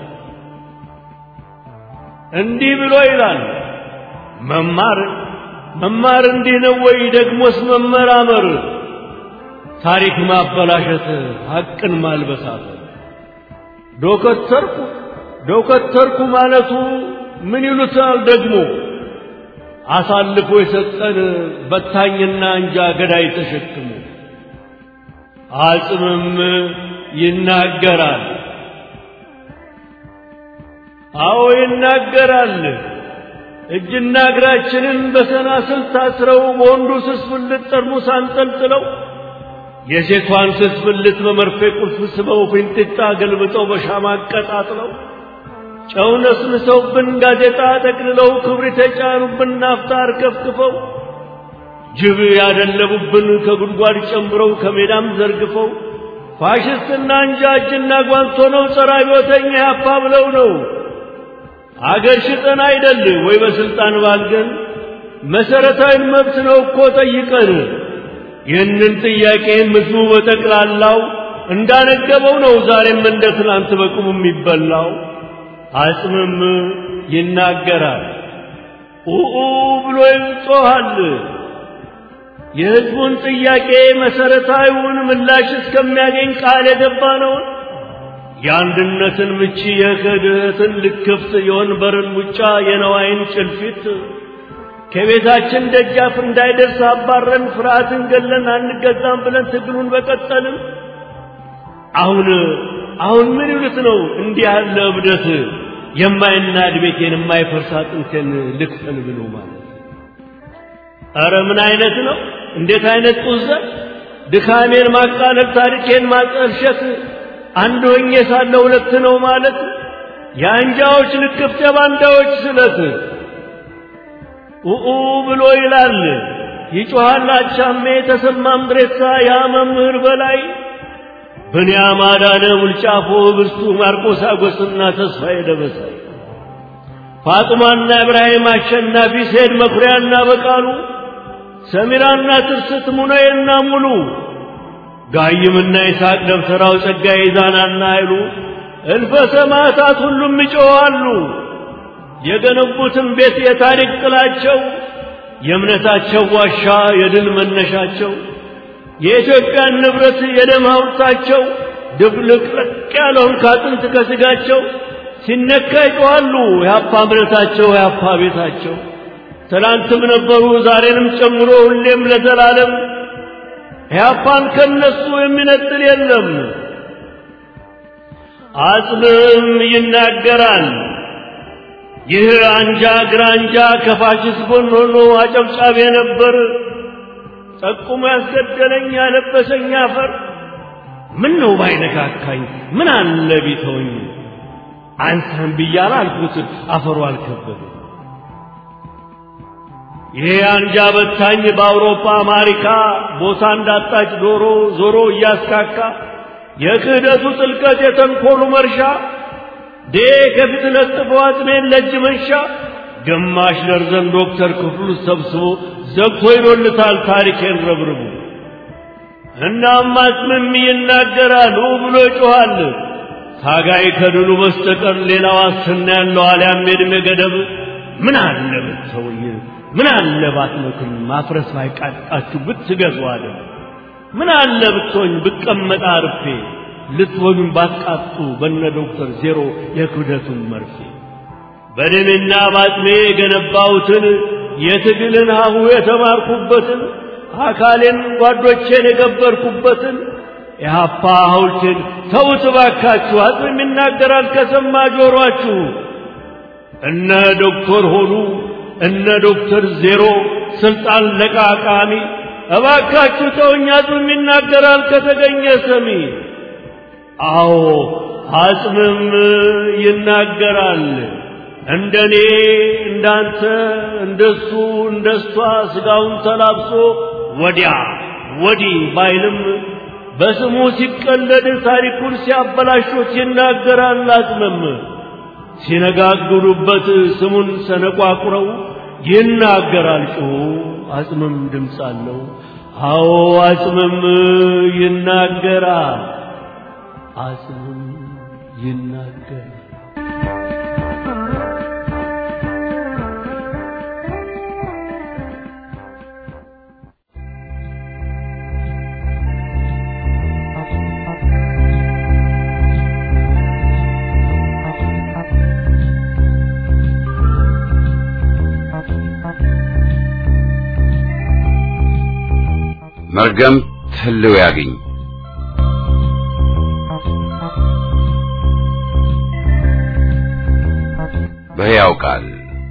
እንዲህ ብሎ ይላል መማር መማር እንዲህ ነው ወይ? ደግሞስ መመራመር ታሪክ ማበላሸት ሐቅን ማልበሳት ዶከተርኩ ዶከተርኩ ማለቱ ምን ይሉታል ደግሞ አሳልፎ የሰጠን በታኝና እንጃ ገዳይ ተሸክሞ አጽምም ይናገራል። አዎ ይናገራል። እጅና እግራችንን በሰናስል ታስረው በወንዱ ስስ ብልት ጠርሙስ አንጠልጥለው የሴቷን ስስ ብልት በመርፌ ቁልፍ ስበው ፊንጢጣ ገልብጠው በሻማ አቀጣጥለው ጨው ነስንሰውብን ጋዜጣ ጠቅልለው ክብሪት የጫኑብን ናፍጣ አርከፍክፈው ጅብ ያደለቡብን ከጉድጓድ ጨምረው ከሜዳም ዘርግፈው ፋሽስትና እንጃ እጅና ጓንት ሆነው ጸረ አብዮተኛ ያፓ ብለው ነው አገር ሽጠን አይደል ወይ በስልጣን ባልገን መሰረታዊ መብት ነው እኮ ጠይቀን ይህንን ጥያቄ ህዝቡ በጠቅላላው እንዳነገበው ነው ዛሬም እንደ ትናንት በቁሙ የሚበላው አጽምም ይናገራል ኡኡ ብሎ ይጮኻል የህዝቡን ጥያቄ መሰረታዊውን ምላሽ እስከሚያገኝ ቃል የገባ ነውን የአንድነትን ምቺ የክህደትን ልክፍት የወንበርን ሙጫ የነዋይን ጭልፊት ከቤታችን ደጃፍ እንዳይደርስ አባረን ፍርሃትን ገለን አንገዛም ብለን ትግሉን በቀጠልን። አሁን አሁን ምን ይሉት ነው እንዲህ ያለ እብደት የማይናድ ቤቴን የማይፈርስ አጥንቴን ልክፈል ብሎ ማለት ኧረ ምን አይነት ነው? እንዴት አይነት ጡዘት! ድካሜን ማቃለል፣ ታሪኬን ማጠልሸት አንድ ሆኜ ሳለ ሁለት ነው ማለት የአንጃዎች ልክፍት የባንዳዎች ስለት ኡኡ ብሎ ይላል ይጮኻል አቻሜ ተሰማ ምድሬሳ ያ መምህር በላይ ብንያም አዳነ ውልጫፎ ብርቱ ማርቆስ አጎስና ተስፋዬ ደበሳይ ፋጡማና ኢብራሂም አሸናፊ ሴድ መኩሪያና በቃሉ ሰሚራና ትርስት ሙነዬና ሙሉ ጋይምና ይስሐቅ ደብተራው ጸጋዬ ዛናና ኃይሉ እልፈ ሰማዕታት ሁሉም ይጮኻሉ። የገነቡትን ቤት የታሪክ ጥላቸው የእምነታቸው ዋሻ የድል መነሻቸው የኢትዮጵያን ንብረት የደም ሐውልታቸው ድብልቅልቅ ያለውን ካጥንት ከሥጋቸው ሲነካ ይጮኻሉ። የአፓ እምነታቸው የአፓ ቤታቸው ትናንትም ነበሩ ዛሬንም ጨምሮ ሁሌም ለዘላለም ያፓን ከነሱ የሚነጥል የለም። አጽምም ይናገራል። ይህ አንጃ ግራንጃ ከፋሽስት ጎን ሆኖ አጨብጫቢ ነበር። ጠቁሞ ያስገደለኝ ያለበሰኝ አፈር ምን ነው ባይነካካኝ ምን አለ ቢተወኝ አንተን ብያለሁ አልኩት አፈሩ አልከበደ ይሄ አንጃ በታኝ በአውሮፓ አሜሪካ ቦታ እንዳጣች ዶሮ ዞሮ እያስካካ የክህደቱ ጥልቀት የተንኮሉ መርሻ ዴ ከፊት ለጥፎ አጥሜን ለእጅ መንሻ ግማሽ ደርዘን ዶክተር ክፍሉ ሰብስቦ ዘግቶ ይዶልታል ታሪኬን ረብርቡ እናም አጽምም ይናገራል ብሎ ይጮኻል ታጋይ ከድሉ በስተቀር ሌላ ዋስትና ያለው አልያም የዕድሜ ገደብ ምን አለ ብትሰውኝ ምን አለ ባትመክም ማፍረስ ባይቃጣችሁ ብትገዙ አለ ምን አለ ብትሆኝ ብቀመጥ አርፌ ልትወጉኝ ባትቃጡ በነ ዶክተር ዜሮ የክብደቱን መርፌ በደሜና ባጥሜ የገነባሁትን የትግልን ሀሁ የተማርኩበትን አካሌን ጓዶቼን የገበርኩበትን ኢህአፓ ሐውልቴን ተውት እባካችሁ። አጽም ይናገራል ከሰማ ጆሮአችሁ። እነ ዶክተር ሆኑ እነ ዶክተር ዜሮ ስልጣን ለቃቃሚ እባካችሁ ተውኝ። አጽም ይናገራል ከተገኘ ሰሚ። አዎ አጽምም ይናገራል። እንደኔ እንዳንተ እንደሱ እንደሷ ስጋውን ተላብሶ ወዲያ ወዲህ ባይልም በስሙ ሲቀለድ ታሪኩን ሲያበላሹት ይናገራል። አጽምም ሲነጋግሩበት ስሙን ሰነቋቁረው ይናገራል ጮሁ። አጽምም ድምፅ አለው። አዎ አጽምም ይናገራል። አጽምም ይናገራል። መርገም ህልው ያግኝ በሕያው ቃል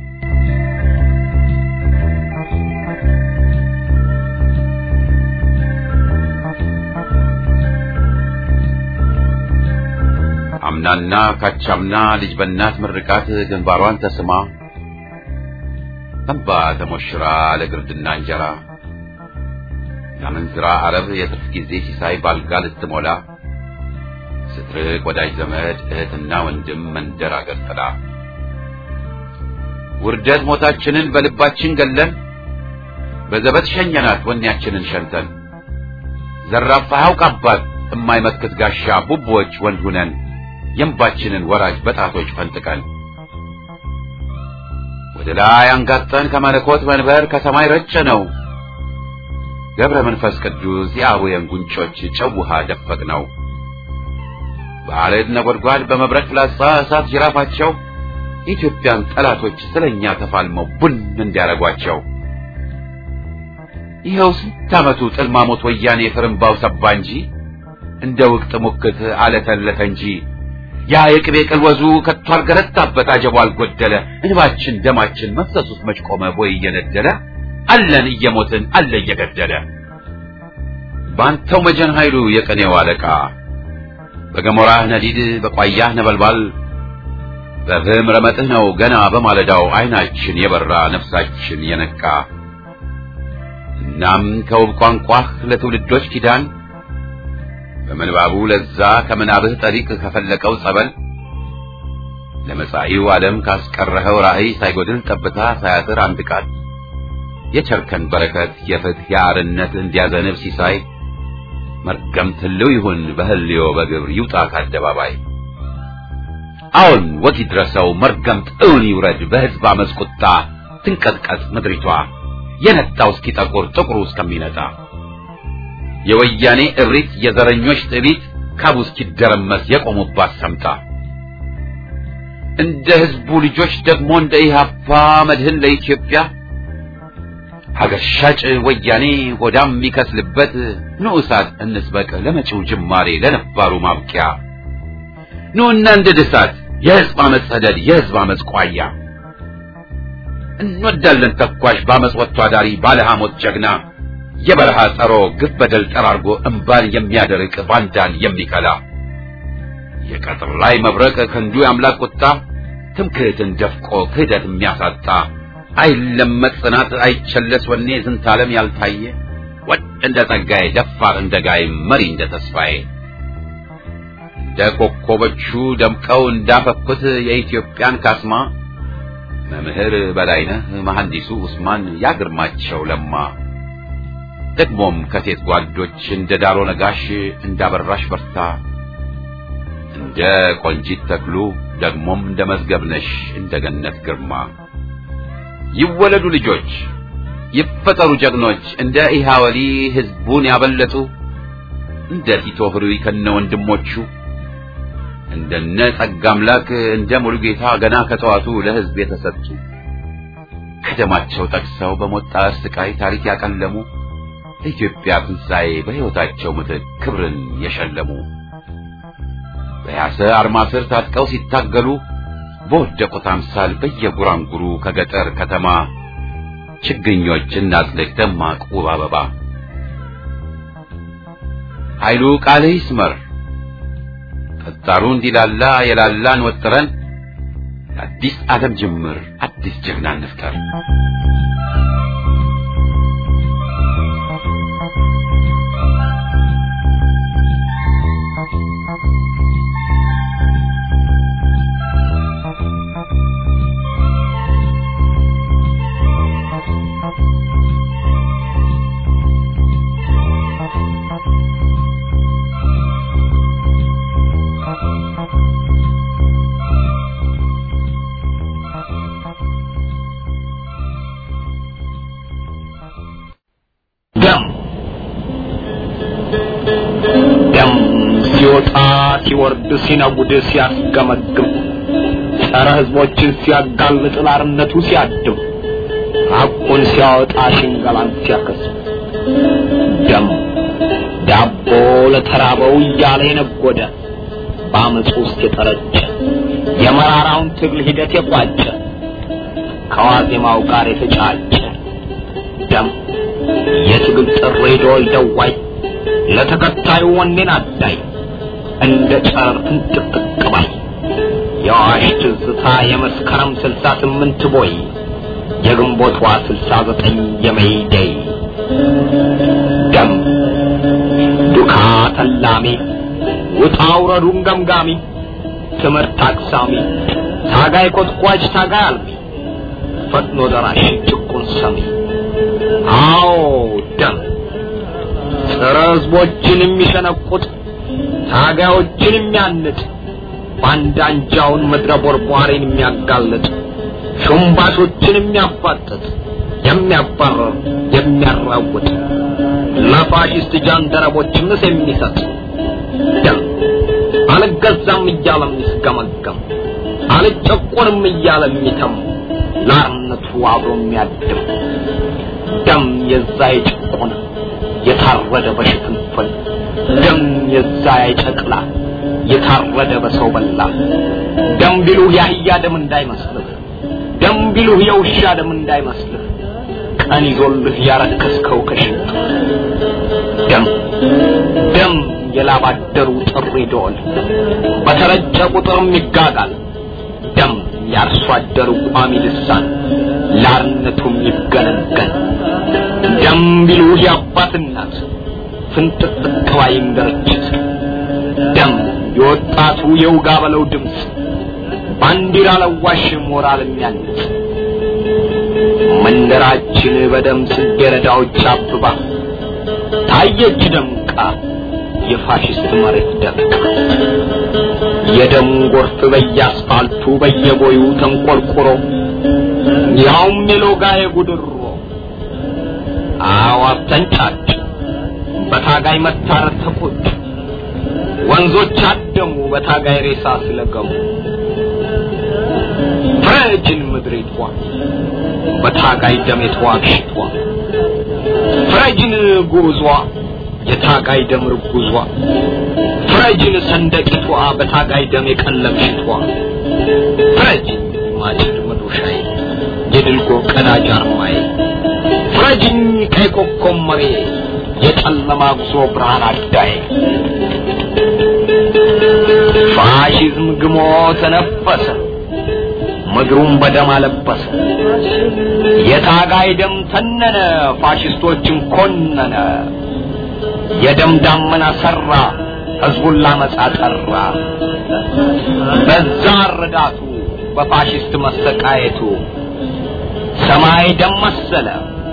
አምናና ካቻምና ልጅ በእናት ምርቃት ግንባሯን ተስማ እንባ ተሞሽራ ለግርድና እንጀራ የአመንዝራ አረብ የትርፍ ጊዜ ሲሳይ ባልጋ ልትሞላ ስትርቅ ወዳጅ ዘመድ እህትና ወንድም መንደር አገር ጥላ ውርደት ሞታችንን በልባችን ገለን በዘበት ሸኘናት ወኔያችንን ሸንተን ዘራፋ ያውቅ አባት እማይመክት ጋሻ ቡቦች ወንድ ሁነን የእንባችንን ወራጅ በጣቶች ፈንጥቀን ወደ ላይ አንጋጠን ከመለኮት መንበር ከሰማይ ረጨ ነው ገብረ መንፈስ ቅዱስ የአቡየን ጉንጮች ጨው ውሃ ደፈቅ ነው በአረድ ነጎድጓድ በመብረቅ ፍላጻ እሳት ጅራፋቸው የኢትዮጵያን ጠላቶች ስለኛ ተፋልመው ቡን እንዲያረጓቸው ይኸው ስንት ዓመቱ ጥልማሞት ወያኔ ፍርምባው ሰባ እንጂ እንደ ውቅት ሙክት አለተለተ እንጂ ያ የቅቤ ቅልወዙ ከቶ አልገረታበት አጀቡ አልጎደለ እንባችን ደማችን መፍሰሱስ መች ቆመ ቦይ እየነደለ አለን እየሞትን አለ እየገደለ ባንተው መጀን ኃይሉ የቀኔው አለቃ በገሞራህ ነዲድ በቋያህ ነበልባል በፍህም ረመጥህ ነው ገና በማለዳው አይናችን የበራ ነፍሳችን የነቃ እናም ከውብ ቋንቋህ ለትውልዶች ኪዳን በምንባቡ ለዛ ከምናብህ ጠሪቅ ከፈለቀው ጸበል ለመጻኢው ዓለም ካስቀረኸው ራእይ ሳይጎድል ጠብታ ሳያጥር አንድ ቃል የቸርከን በረከት የፍትህ የአርነት እንዲያዘንብ ሲሳይ መርገምት ህልው ይሁን በህልዮ በግብር ይውጣ ከአደባባይ አሁን ወግ ይድረሰው መርገምት እውን ይውረድ በሕዝብ አመፅ ቁጣ ትንቀጥቀጥ ምድሪቷ የነጣው እስኪጠቁር ጥቁሩ እስከሚነጣ የወያኔ እብሪት የዘረኞች ትዕቢት ካቡ እስኪደረመስ የቆሙባት ሰምታ እንደ ህዝቡ ልጆች ደግሞ እንደ ኢህአፓ መድህን ለኢትዮጵያ ሀገር ሻጭ ወያኔ ሆዳም የሚከስልበት ንዑሳት እንስበቅ ለመጪው ጅማሬ ለነባሩ ማብቂያ ኑና እንደ ድሳት የህዝብ አመፅ ሰደድ የህዝብ አመፅ ቋያ እንወዳለን ተኳሽ በአመፅ ወጥቶ አዳሪ ባለ ሐሞት ጀግና የበረሃ ጸሮ ግፍ በደል ጠራርጎ እምባን የሚያደርቅ ባንዳን የሚከላ የቀጥር ላይ መብረቅ ክንዱ የአምላክ ቁጣ ትምክህትን ደፍቆ ክህደት የሚያሳጣ አይለመጥ ጽናት አይቸለስ ወኔ ዝንተ ዓለም ያልታየ ወድ እንደ ጸጋዬ ደፋር እንደ ጋይ መሪ እንደ ተስፋዬ እንደ ኮከቦቹ ደምቀው እንዳፈኩት የኢትዮጵያን ካስማ መምህር በላይነህ መሐንዲሱ ኡስማን ያግርማቸው ለማ ደግሞም ከሴት ጓዶች እንደ ዳሮ ነጋሽ እንዳበራሽ በርታ እንደ ቆንጂት ተክሉ ደግሞም እንደ መዝገብነሽ እንደ ገነት ግርማ ይወለዱ ልጆች ይፈጠሩ ጀግኖች እንደ ኢሃወሊ ህዝቡን ያበለጡ እንደ ቲቶ ህሩይ ከነ ወንድሞቹ እንደነ ጸጋ አምላክ እንደ ሙሉጌታ ገና ከጠዋቱ ለህዝብ የተሰጡ ከደማቸው ጠቅሰው በሞት ጣር ስቃይ ታሪክ ያቀለሙ ለኢትዮጵያ ትንሣኤ በሕይወታቸው ምትክ ክብርን የሸለሙ በያሰ አርማ ስር ታጥቀው ሲታገሉ በወደቁት አምሳል በየጉራንጉሩ ከገጠር ከተማ ችግኞች እናጥልቅ ደማቅ ውብ አበባ ኃይሉ ቃል ይስመር ጠጣሩ እንዲላላ የላላን ወጥረን አዲስ ዓለም ጅምር አዲስ ጀግና እንፍጠር። ደም ደም ሲወጣ ሲወርድ ሲነጉድ ሲያስገመግም ጸረ ሕዝቦችን ሲያጋልጥ ላርነቱ ሲያድም ሐቁን ሲያወጣ ሽንገላን ሲያከስም ደም ዳቦ ለተራበው እያለ የነጎደ በአመፁ ውስጥ የጠረጨ የመራራውን ትግል ሂደት የቋጨ ከዋዜማው ጋር የተጫጨ ደም የትግል ጥሪ ዶል ደዋይ ለተከታዩ ወኔን አዳይ እንደ ጨረር ፍንጥቅጥቅ ባይ የአዋሽ ትዝታ የመስከረም ስልሳ ስምንት ቦይ የግንቦቷ ስልሳ ዘጠኝ የመይደይ ደም ዱካ ተላሚ ውጣ ውረዱን ገምጋሚ ትምህርት አቅሳሚ ታጋይ ኮትኳች ታጋይ አልሚ ፈጥኖ ደራሽ ጭቁን ሰሚ አዎ ደም ጸረ ሕዝቦችን የሚሸነቁጥ ታጋዮችን የሚያንጥ ባንዳ አንጃውን ምድረ ቦርቧሪን የሚያጋልጥ ሹምባሾችን የሚያፋጥጥ የሚያባረር የሚያራውጥ ለፋሽስት ጃንደረቦች ምስ የሚሰጥ ደም አልገዛም እያለ የሚስገመገም አልጨቆንም እያለ የሚተም ላርነቱ አብሮ የሚያድም ደም የዛ የጭቁን የታረደ በሽፍንፍን ደም የዛ የጨቅላ የታረደ በሰው በላ ደም ቢሉህ የአህያ ደም እንዳይመስልህ ደም ቢሉህ የውሻ ደም እንዳይመስልህ ቀን ይዞልህ ያረከስከው ከሽንት ደም ደም የላባደሩ ጥሪ ደወል በተረጨ ቁጥርም ይጋጋል ደም ያርሶ አደሩ ቋሚ ልሳን ላርነቱም ይገነገን ደም ቢሉህ የአባት እናት ፍንጥቅጥቅ ባይም ድርጅት ደም የወጣቱ የውጋ በለው ድምፅ ባንዲራ ለዋሽ ሞራል የሚያንጽ መንደራችን በደም ጽጌረዳዎች አብባ ታየች ደምቃ የፋሽስት መሬት ደምቃ የደም ጎርፍ በየአስፋልቱ በየቦዩ ተንቆርቁሮ ያውም የሎጋ የጉድሮ አዋፍ ተንጫጭ በታጋይ መታረድ ተቆጭ ወንዞች አደሙ በታጋይ ሬሳ ስለገሙ ፍረጅን ምድሪቷ በታጋይ ደም የተዋግሽቷ ፍረጅን ጉዟ የታጋይ ደም ርጉዟ ፍረጅን ሰንደቂቷ በታጋይ ደም የቀለምሽቷ ፍረጅን ማጭድ መዶሻዬ የድልጎ ቀዳጅ አርማዬ ፍረጅኝ ቀይ ኮከብ መሬ የጨለማ ጉዞ ብርሃን አዳዬ ፋሽዝም ግሞ ተነፈሰ ምድሩን በደም አለበሰ የታጋይ ደም ተነነ ፋሽስቶችን ኮነነ የደም ዳመና ሰራ ህዝቡን ላመጻ ጠራ በዛ ረዳቱ በፋሽስት መሰቃየቱ ሰማይ ደም መሰለ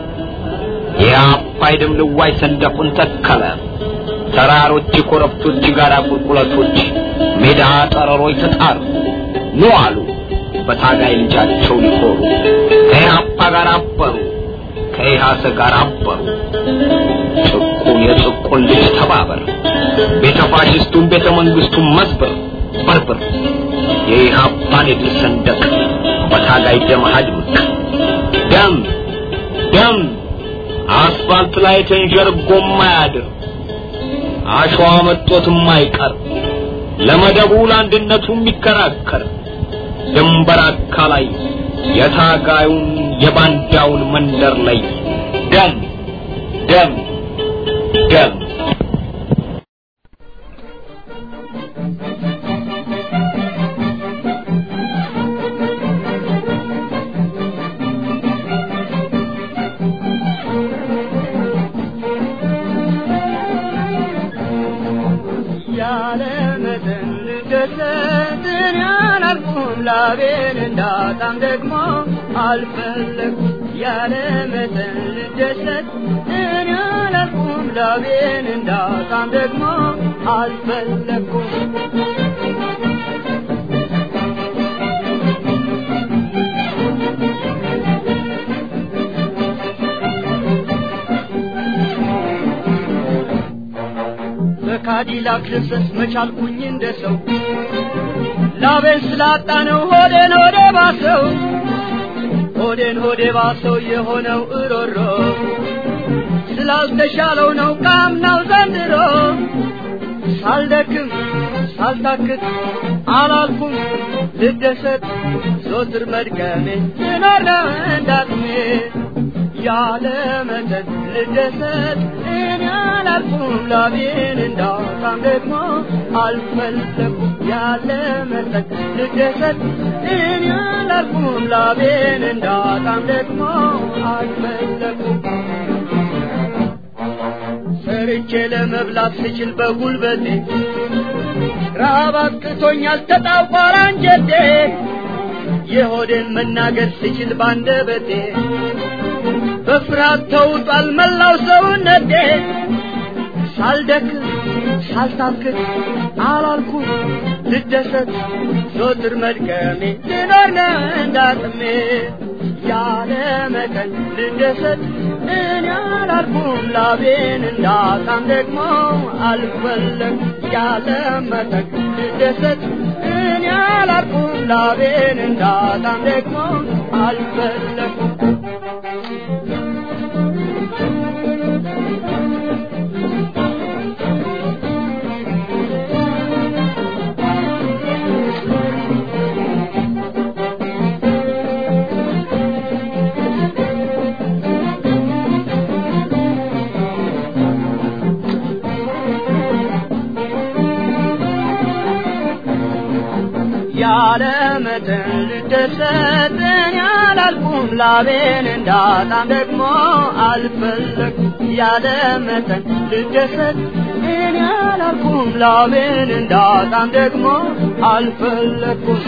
የአባይ ደም ልዋይ ሰንደቁን ተከለ ተራሮች ኮረብቶች ጋራ ቁልቁለቶች ሜዳ ጠረሮች ተጣሩ ኑ አሉ በታጋይ ልጃቸው ሊኮሩ ከኢህአፓ ጋር አበሩ ከኢሃሰ ጋር አበሩ ጭቁን የጭቁን ልጅ ተባበር ቤተ ፋሽስቱን ቤተ መንግስቱን መስበር በርብር የኢህአፓን የድል ሰንደቅ በታጋይ ደም አድምቅ ደም ደም አስፋልት ላይ ተንዠርጎ ማያድር አሸዋ መጦት የማይቀር ለመደቡ ለአንድነቱ የሚከራከር ድንበር አካላይ የታጋዩን የባንዳውን መንደር ላይ ደም ደም ደም ያለመጠን ልደሰትን ያላልኩም ላቤን እንዳጣም ደግሞ አልፈለኩም ያለመጠን ልደሰት እኔ ያላልኩም ላቤን እንዳጣም ደግሞ አልፈለኩም በካዲላክ ልብሰስ መቻልኩኝ እንደ ሰው ላቤን ስላጣ ነው ሆዴን ሆዴ ባሰው ሆዴን ሆዴ ባሰው የሆነው እሮሮ ስላልተሻለው ነው ካምናው ዘንድሮ ሳልደክም ሳልታክት አላልኩም ልደሰት ዞትር መድገሜ ልኖር ነው እንዳቅሜ ያለ መጠን ልደሰት እኔ አላልኩም ላቤን እንዳጣም ደግሞ አልፈለኩም ያለ መጠን ልደሰት እኔ አላልኩም ላቤን እንዳጣም ደግሞ አልፈለኩም ሰርቼ ለመብላት ስችል በጉልበቴ ረሃብ አጥቅቶኛል ተጣቋር አንጀቴ የሆዴን መናገር ስችል ባንደበቴ በፍርሃት ተውጧል መላው ሰውነቴ ሳልደክም ሳልታክት አላልኩም ልደሰት ዞትር መድከሜ ልኖር ነው እንዳጥሜ ያለ መጠን ልደሰት እኔ አላልኩም ላቤን እንዳጣም ደግሞ አልፈለግ ያለ መጠን ልደሰት እኔ አላልኩም ላቤን እንዳጣም ደግሞ አልፈለግኩም ያለ መጠን ልደሰት እኔ አላልኩም ላቤን እንዳጣም ደግሞ አልፈለግኩም ያለ መጠን ልደሰት እኔ አላልኩም ላቤን እንዳጣም ደግሞ አልፈለግኩም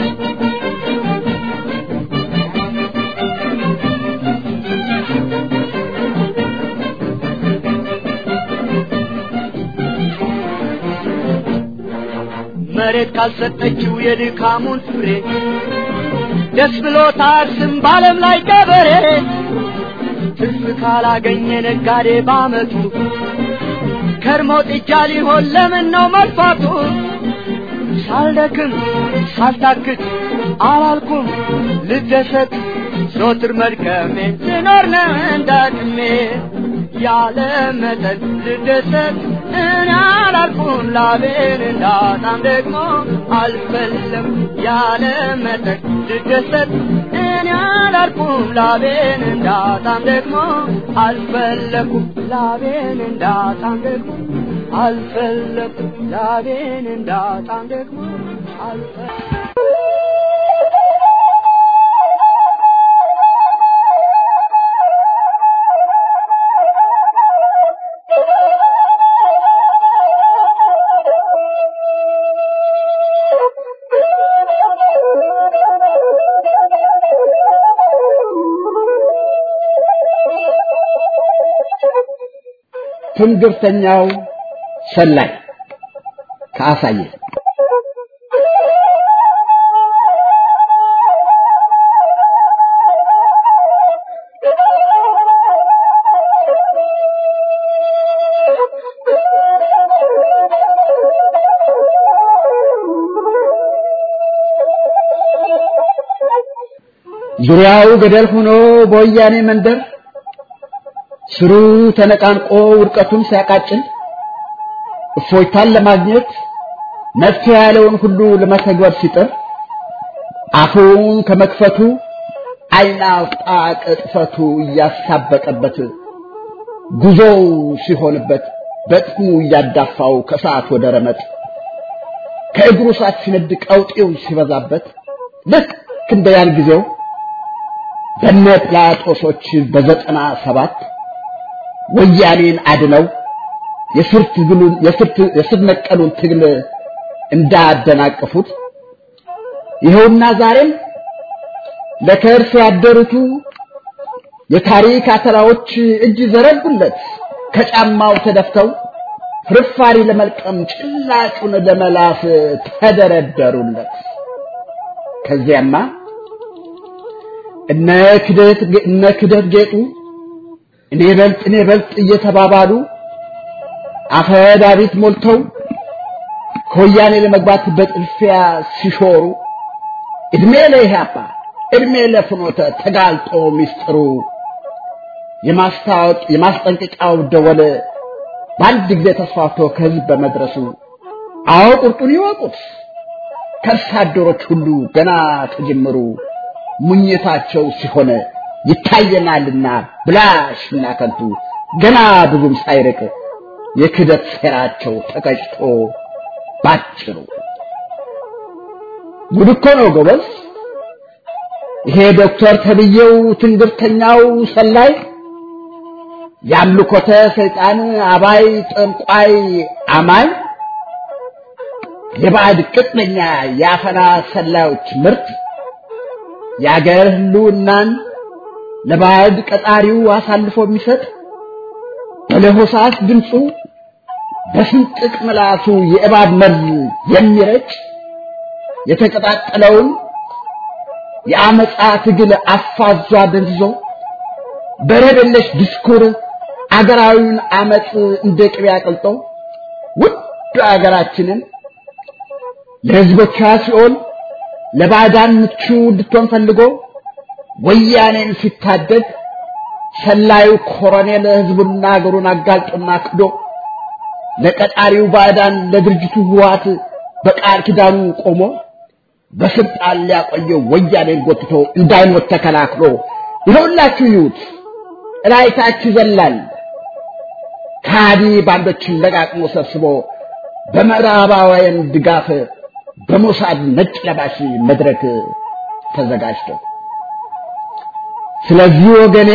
መሬት ካልሰጠችው የድካሙን ፍሬ ደስ ብሎት አያርስም በዓለም ላይ ገበሬ ትርፍ ካላገኘ ነጋዴ ባመቱ ከርሞ ጥጃ ሊሆን ለምን ነው መልፋቱ ሳልደክም ሳልታክት አላልኩም ልደሰት ዞትር መድከሜ ልኖር ነው እንዳቅሜ ያለ መጠን ልደሰት እኔ አላልኩም ላቤን እንዳጣም ደግሞ አልፈለም ያለ መጠን ልደሰት እኔ አላልኩም ላቤን እንዳጣም ደግሞ አልፈለኩም ላቤን እንዳጣም ደግሞ አልፈለኩም ላቤን እንዳጣም ደግሞ አልፈለኩም ትንግርተኛው ሰላይ ከአሳየ ዙሪያው ገደል ሆኖ በወያኔ መንደር ስሩ ተነቃንቆ ውድቀቱን ሲያቃጭል እፎይታን ለማግኘት መፍትሄ ያለውን ሁሉ ለመተግበር ሲጥር አፉን ከመክፈቱ ዓይን አውጣ ቅጥፈቱ እያሳበጠበት ጉዞው ሲሆንበት በጥሙ እያዳፋው ከሰዓት ወደ ረመጥ ከእግሩ ሰዓት ሲነድ ቀውጤው ሲበዛበት ልክ እንደ ያን ጊዜው በነ ጲላጦሶች በዘጠና ሰባት ወያኔን አድነው የስር ነቀሉን ትግል እንዳደናቀፉት ይኸውና ዛሬም ለከርስ ያደሩቱ የታሪክ አተላዎች እጅ ዘረጉለት ከጫማው ተደፍተው ፍርፋሪ ለመልቀም ጭላጩን ለመላስ ተደረደሩለት። ከዚያማ እነ ክደት እነ ክደት ጌጡ እኔ በልጥ እኔ በልጥ እየተባባሉ አፈ ዳዊት ሞልተው ከወያኔ ለመግባት በጥልፊያ ሲሾሩ እድሜ ለኢህአፓ እድሜ ለፍኖተ ተጋልጦ ሚስጥሩ የማስታወቅ የማስጠንቀቂያው ደወል በአንድ ጊዜ ተስፋፍቶ ከህዝብ በመድረሱ አዎ ቁርጡን ይወቁት ከርሳ አደሮች ሁሉ ገና ከጅምሩ ሙኝታቸው ሲሆን ይታየናልና ብላሽና ከንቱ ገና ብዙም ሳይርቅ የክደት ሴራቸው ተቀጭቶ ባጭሩ ጉድ እኮ ነው ጎበዝ። ይሄ ዶክተር ተብዬው ትንግርተኛው ሰላይ የአምልኮተ ሰይጣን አባይ ጠንቋይ አማኝ የባዕድ ቅጥነኛ የአፈና ሰላዮች ምርት የአገር ህልውናን ለባዕድ ቀጣሪው አሳልፎ የሚሰጥ በለሆሳስ ድምፁ በስንጥቅ ምላሱ የእባብ መርዝ የሚረጭ የተቀጣጠለውን የአመፃ ትግል አፋዟ ደንዝዞ በረደለሽ ዲስኩር አገራዊውን አመፅ እንደ ቅቤ አቅልጦ ውድ አገራችንን ለህዝቦቿ ሲኦል ለባዕዳን ምቹ እንድትሆን ፈልጎ ወያኔን ሲታደግ ሰላዩ ኮሎኔል ህዝቡና አገሩን አጋልጦና ክዶ ለቀጣሪው ባዕዳን ለድርጅቱ ህወሓት በቃል ኪዳኑ ቆሞ በስልጣን ሊያቆየው ወያኔን ጎትቶ እንዳይሞት ተከላክሎ ይኸውላችሁ ይዩት እላይታች ይዘላል ካዲ ባንዶችን ለቃቅሞ ሰብስቦ በምዕራባውያን ድጋፍ በሞሳድ ነጭ ለባሽ መድረክ ተዘጋጅቶ ስለዚህ ወገኔ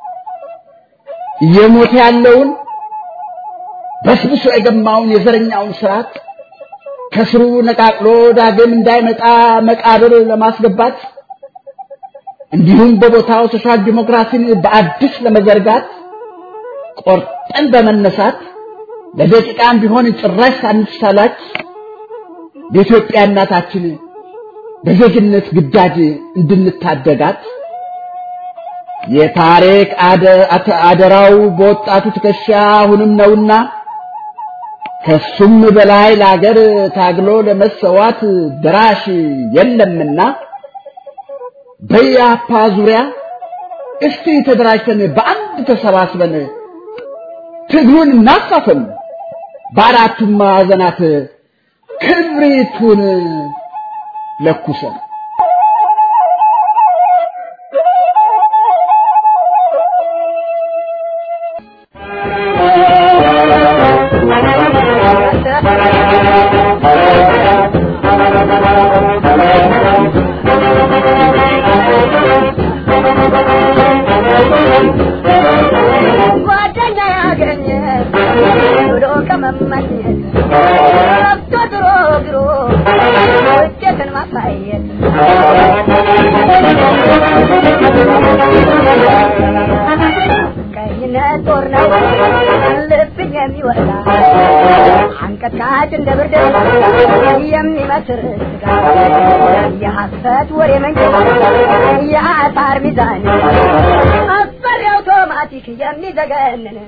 እየሞተ ያለውን በስብሶ የገማውን የዘረኛውን ስርዓት ከስሩ ነቃቅሎ ዳግም እንዳይመጣ መቃብር ለማስገባት እንዲሁም በቦታው ሶሻል ዲሞክራሲን በአዲስ ለመዘርጋት ቆርጠን በመነሳት ለደቂቃም ቢሆን ጭራሽ ሳንሳላች በኢትዮጵያ እናታችን በዜግነት ግዳጅ እንድንታደጋት የታሪክ አደራው በወጣቱ ትከሻ አሁንም ነውና ከሱም በላይ ለአገር ታግሎ ለመሰዋት ድራሽ የለምና በያፓ ዙሪያ እስቲ ተደራጅተን በአንድ ተሰባስበን ትግሉን እናፋፍም፣ በአራቱም ማዕዘናት ክብሪቱን ለኩሰን አንቀጥቃጭ እንደ ብርድ የሚመስር ስጋ የሐሰት ወሬ መንገድ የአሳር ሚዛን አስፈሪ አውቶማቲክ የሚዘገንን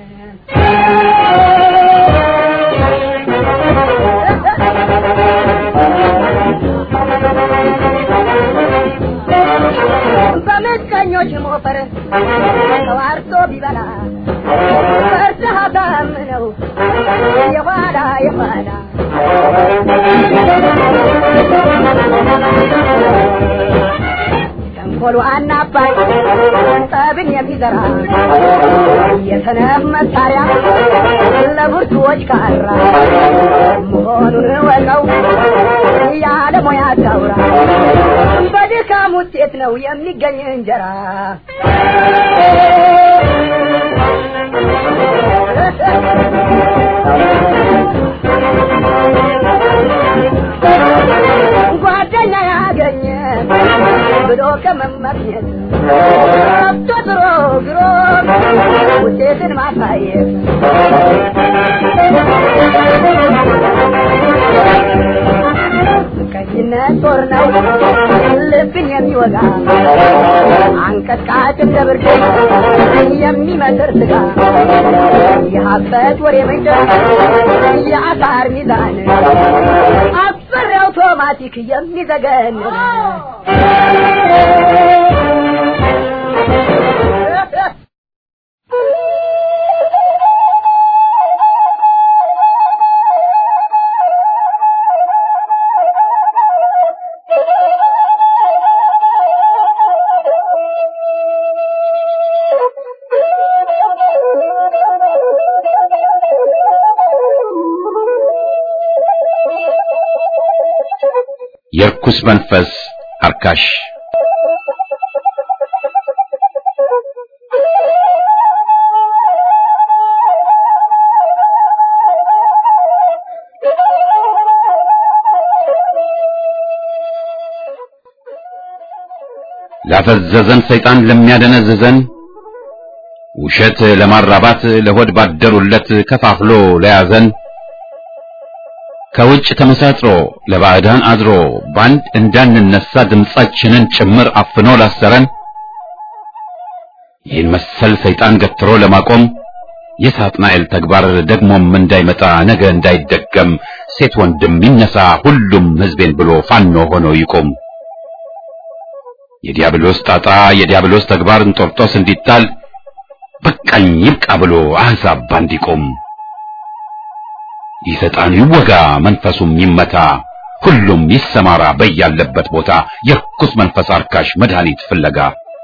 በምቀኞች ሞፈር ተዋርቶ ቢበላ የኋላ የኋላ ተንኮሉ አናባይ ጠብን የሚዘራ የሰነፍ መሳሪያ ለብርቱዎች ካራ መሆኑን ወቀው ያለ ሙያ ታውራ በድካም ውጤት ነው የሚገኝ እንጀራ ጓደኛ ያገኘ ብሎ ከመመኘት ገብቶ ድሮ ግሮ ውጤትን ማሳየት ቀይነት ጦር ነው ልብን የሚወጋ አንቀጥቃጭም ለብርድ የሚመስር ስጋ የሀሰት ወሬ መንደር የአሳር ሚዛን አስፈሪ አውቶማቲክ የሚዘገን የርኩስ መንፈስ አርካሽ ላፈዘዘን ሰይጣን ለሚያደነዝዘን ውሸት ለማራባት ለሆድ ባደሩለት ከፋፍሎ ለያዘን ከውጭ ተመሳጥሮ ለባዕዳን አድሮ ባንድ እንዳንነሳ ድምጻችንን ጭምር አፍኖ ላሰረን ይህን መሰል ሰይጣን ገትሮ ለማቆም የሳጥናኤል ተግባር ደግሞም እንዳይመጣ ነገ እንዳይደገም ሴት ወንድም ይነሳ ሁሉም ሕዝቤን ብሎ ፋኖ ሆኖ ይቆም። የዲያብሎስ ጣጣ የዲያብሎስ ተግባር እንጦርጦስ እንዲጣል በቃኝ ይብቃ ብሎ አሕዛብ ባንድ ይቆም። ይህ ሰይጣን ይወጋ መንፈሱም ይመታ ሁሉም ይሰማራ በያለበት ቦታ የርኩስ መንፈስ አርካሽ መድኃኒት ፍለጋ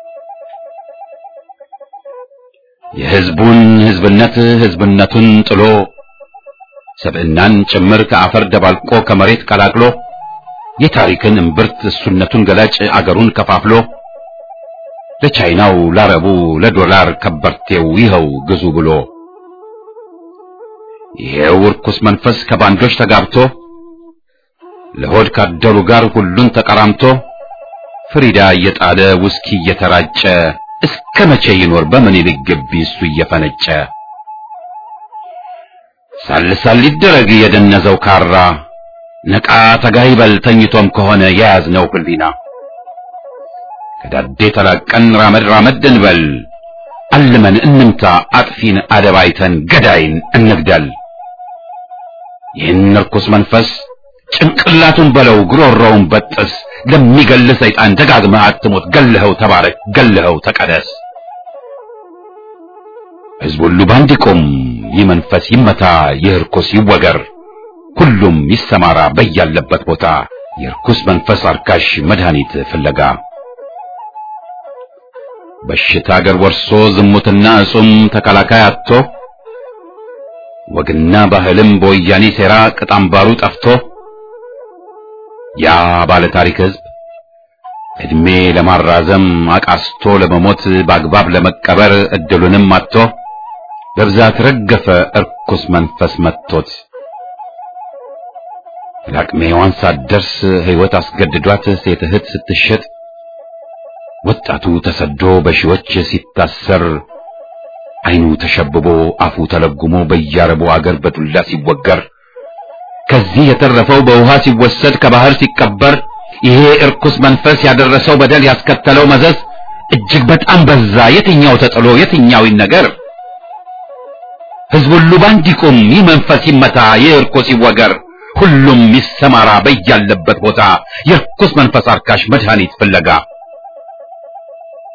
የሕዝቡን ሕዝብነት ሕዝብነቱን ጥሎ ሰብዕናን ጭምር ከአፈር ደባልቆ ከመሬት ቀላቅሎ የታሪክን እምብርት እሱነቱን ገላጭ አገሩን ከፋፍሎ ለቻይናው ላረቡ ለዶላር ከበርቴው ይኸው ግዙ ብሎ ይሄው ርኩስ መንፈስ ከባንዶች ተጋብቶ ለሆድ ካደሩ ጋር ሁሉን ተቀራምቶ ፍሪዳ እየጣለ ውስኪ እየተራጨ እስከ መቼ ይኖር በምኒልክ ግቢ እሱ እየፈነጨ ሳልሳል ሊደረግ የደነዘው ካራ ነቃ ተጋይበል ተኝቶም ከሆነ የያዝነው ህሊና ከዳዴ ተላቀን ራመድ ራመድ እንበል አልመን እንምታ አጥፊን አደባይተን ገዳይን እንግደል ይህን ርኩስ መንፈስ ጭንቅላቱን በለው ግሮሮውን በጥስ ለሚገል ሰይጣን ደጋግመህ አትሞት ገልኸው ተባረክ ገልኸው ተቀደስ ሕዝብ ሁሉ ባንድ ይቁም ይህ መንፈስ ይመታ ይህ ርኩስ ይወገር ሁሉም ይሰማራ በያለበት ቦታ የርኩስ መንፈስ አርካሽ መድኃኒት ፍለጋ በሽታ አገር ወርሶ ዝሙትና እጹም ተከላካይ አጥቶ ወግና ባህልም በወያኔ ሴራ ቅጣምባሩ ጠፍቶ ያ ባለ ታሪክ ሕዝብ እድሜ ለማራዘም አቃስቶ ለመሞት በአግባብ ለመቀበር እድሉንም አጥቶ በብዛት ረገፈ እርኩስ መንፈስ መጥቶት ለአቅመ ሔዋን ሳትደርስ ሕይወት አስገድዷት ሴት እህት ስትሸጥ ወጣቱ ተሰዶ በሺዎች ሲታሰር ዓይኑ ተሸብቦ አፉ ተለጉሞ በያረቡ አገር በዱላ ሲወገር ከዚህ የተረፈው በውሃ ሲወሰድ ከባህር ሲቀበር ይሄ እርኩስ መንፈስ ያደረሰው በደል ያስከተለው መዘዝ እጅግ በጣም በዛ። የትኛው ተጥሎ የትኛው ይነገር? ሕዝብ ሁሉ ባንድ ይቁም፣ ይህ መንፈስ ይመታ፣ ይህ እርኩስ ይወገር፣ ሁሉም ይሰማራ በያለበት ቦታ የርኩስ መንፈስ አርካሽ መድኃኒት ፍለጋ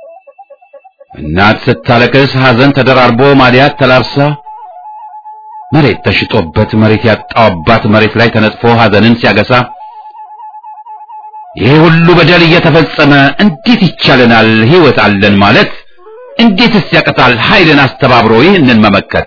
እናት ስታለቅስ ሐዘን ተደራርቦ ማዲያት ተላብሳ መሬት ተሽጦበት መሬት ያጣው አባት መሬት ላይ ተነጥፎ ሐዘንን ሲያገሳ ይሄ ሁሉ በደል እየተፈጸመ እንዴት ይቻለናል ሕይወት አለን ማለት? እንዴትስ ያቀታል ኃይልን አስተባብሮ ይህንን መመከት?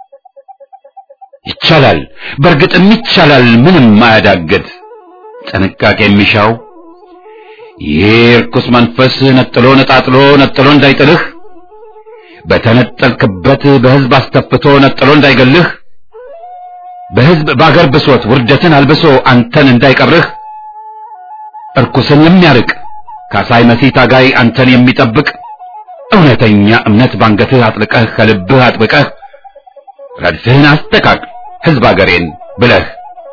ይቻላል፣ በእርግጥም ይቻላል፣ ምንም አያዳግት። ጥንቃቄ የሚሻው ይሄ ርኩስ መንፈስ ነጥሎ ነጣጥሎ ነጥሎ እንዳይጥልህ በተነጠልክበት በሕዝብ አስተፍቶ ነጥሎ እንዳይገልህ በሕዝብ በአገር ብሶት ውርደትን አልብሶ አንተን እንዳይቀብርህ እርኩስን የሚያርቅ ካሳይ መሲህ ታጋይ አንተን የሚጠብቅ እውነተኛ እምነት ባንገትህ አጥልቀህ ከልብህ አጥብቀህ ረድፍህን አስተካክ ሕዝብ አገሬን ብለህ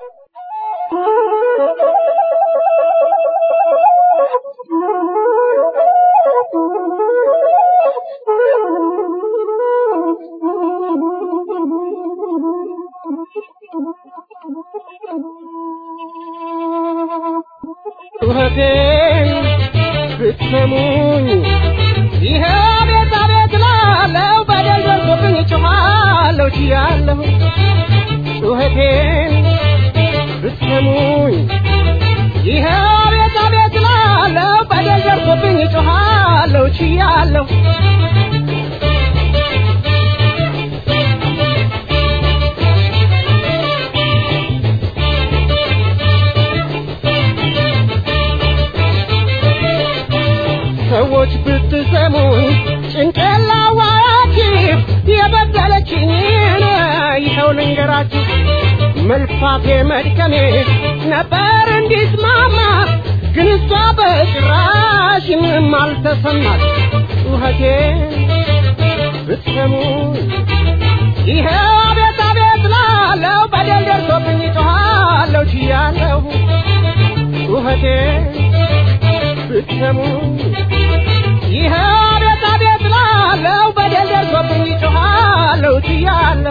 ጩኸቴን ብትሰሙኝ ይሄ ቤት አቤት ላለው በደል ደርሶብኝ ጮኻለሁ ችያለሁ ጩኸቴን ብትሰሙኝ ይሄ ቤት አቤት ላለው በደል ደርሶብኝ ጮኻለሁ ችያለሁ ሰዎች ብትሰሙኝ ጭንቄላ ዋያችሁ የበደለችኝን ይኸው ልንገራችሁ መልፋቴ መድከሜ ነበር እንዲስማማ ግን እሷ በጭራሽ ምንም አልተሰማት ጩኸቴ ብትሰሙኝ ይኸው አቤት አቤት ላለው በደል ደርሶብኝ ጮኻለሁ ችያለሁ ጩኸቴ ብትሰሙኝ ይኸው አቤት አቤት ላለው በደል ደርሶብኝ ጮኻለሁ ችያለሁ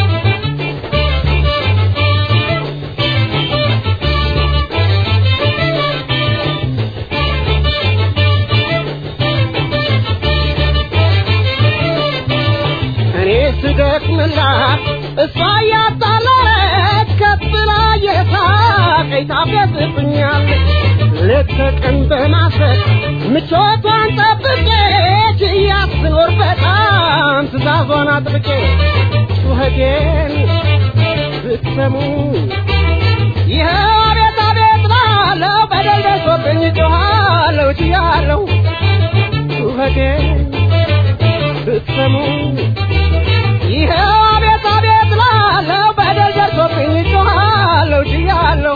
እኔ ስደክምላት እሷ እያጣለች ከፍ ብላ የሳቀኝ ታፌዝብኛለች ሌት ተቀን በማሰብ ምቾቷን ጠብቄ ችያት ስኖር በጣም ትእዛዟን አጥብቄ ጩኸቴን ብትሰሙ ይኸው አቤት አቤት ላለው በደል ደርሶብኝ ጮኻለሁ ችያለሁ ጩኸቴን ብትሰሙ ይኸው አቤት አቤት ላለው በደል ደርሶብኝ ጮኻለሁ ችያለሁ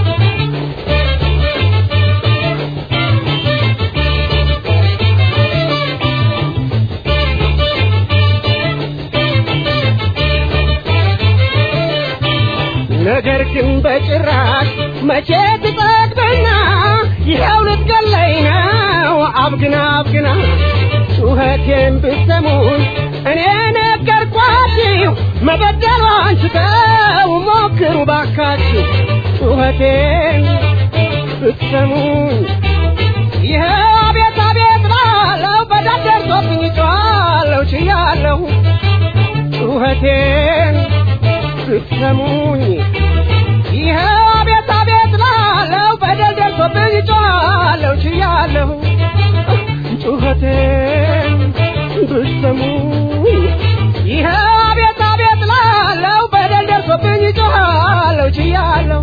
ነገር ግን በጭራሽ መቼ ትጠግብና ይኸው ልትገለኝ ነው አብግና አብግና ጩኸቴን ብትሰሙኝ እኔ ነገርኳችሁ መበደሏን ስተው ሞክሩ ባካችሁ ጩኸቴን ብትሰሙኝ ይኸው አቤት አቤት ላለው በዳር ደርሶብኝ ጮኻለሁ ችያለሁ ጩኸቴን ብትሰሙኝ ይኸው አቤት አቤት ላለው በደል ደርሶብኝ ጮኻለሁ ችያለሁ ጩኸቴን ብትሰሙኝ ይኸው አቤት አቤት ላለው በደል ደርሶብኝ ጮኻለሁ ችያለሁ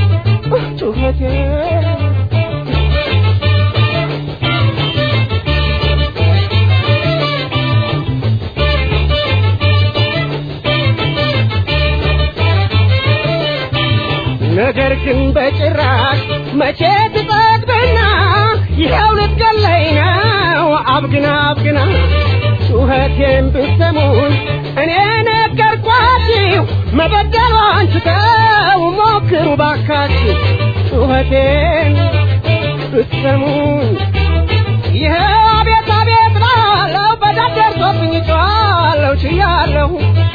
ጩኸቴን ነገር ግን በጭራሽ መቼ ትጠግብና ይኸው ልትገለኝ ነው አብግና አብግና ጩኸቴን ብትሰሙኝ እኔ ነገርኳችሁ መበደሏን ስተው ሞክሩ ባካችሁ ጩኸቴን ብትሰሙኝ ይኸው አቤት አቤት ላለው በዳር ደርሶብኝ ጮኻለሁ ችያለሁ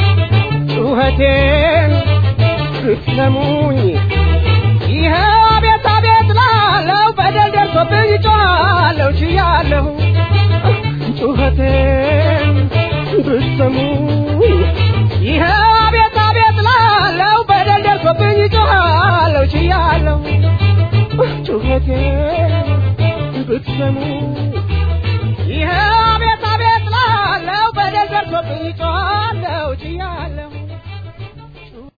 ጩኸቴን ብትሰሙኝ ይኸው አቤት አቤት ላለው በደል ደርሶብኝ ጮኻለሁ ችያለሁ ጩኸቴን ብትሰሙኝ ይኸው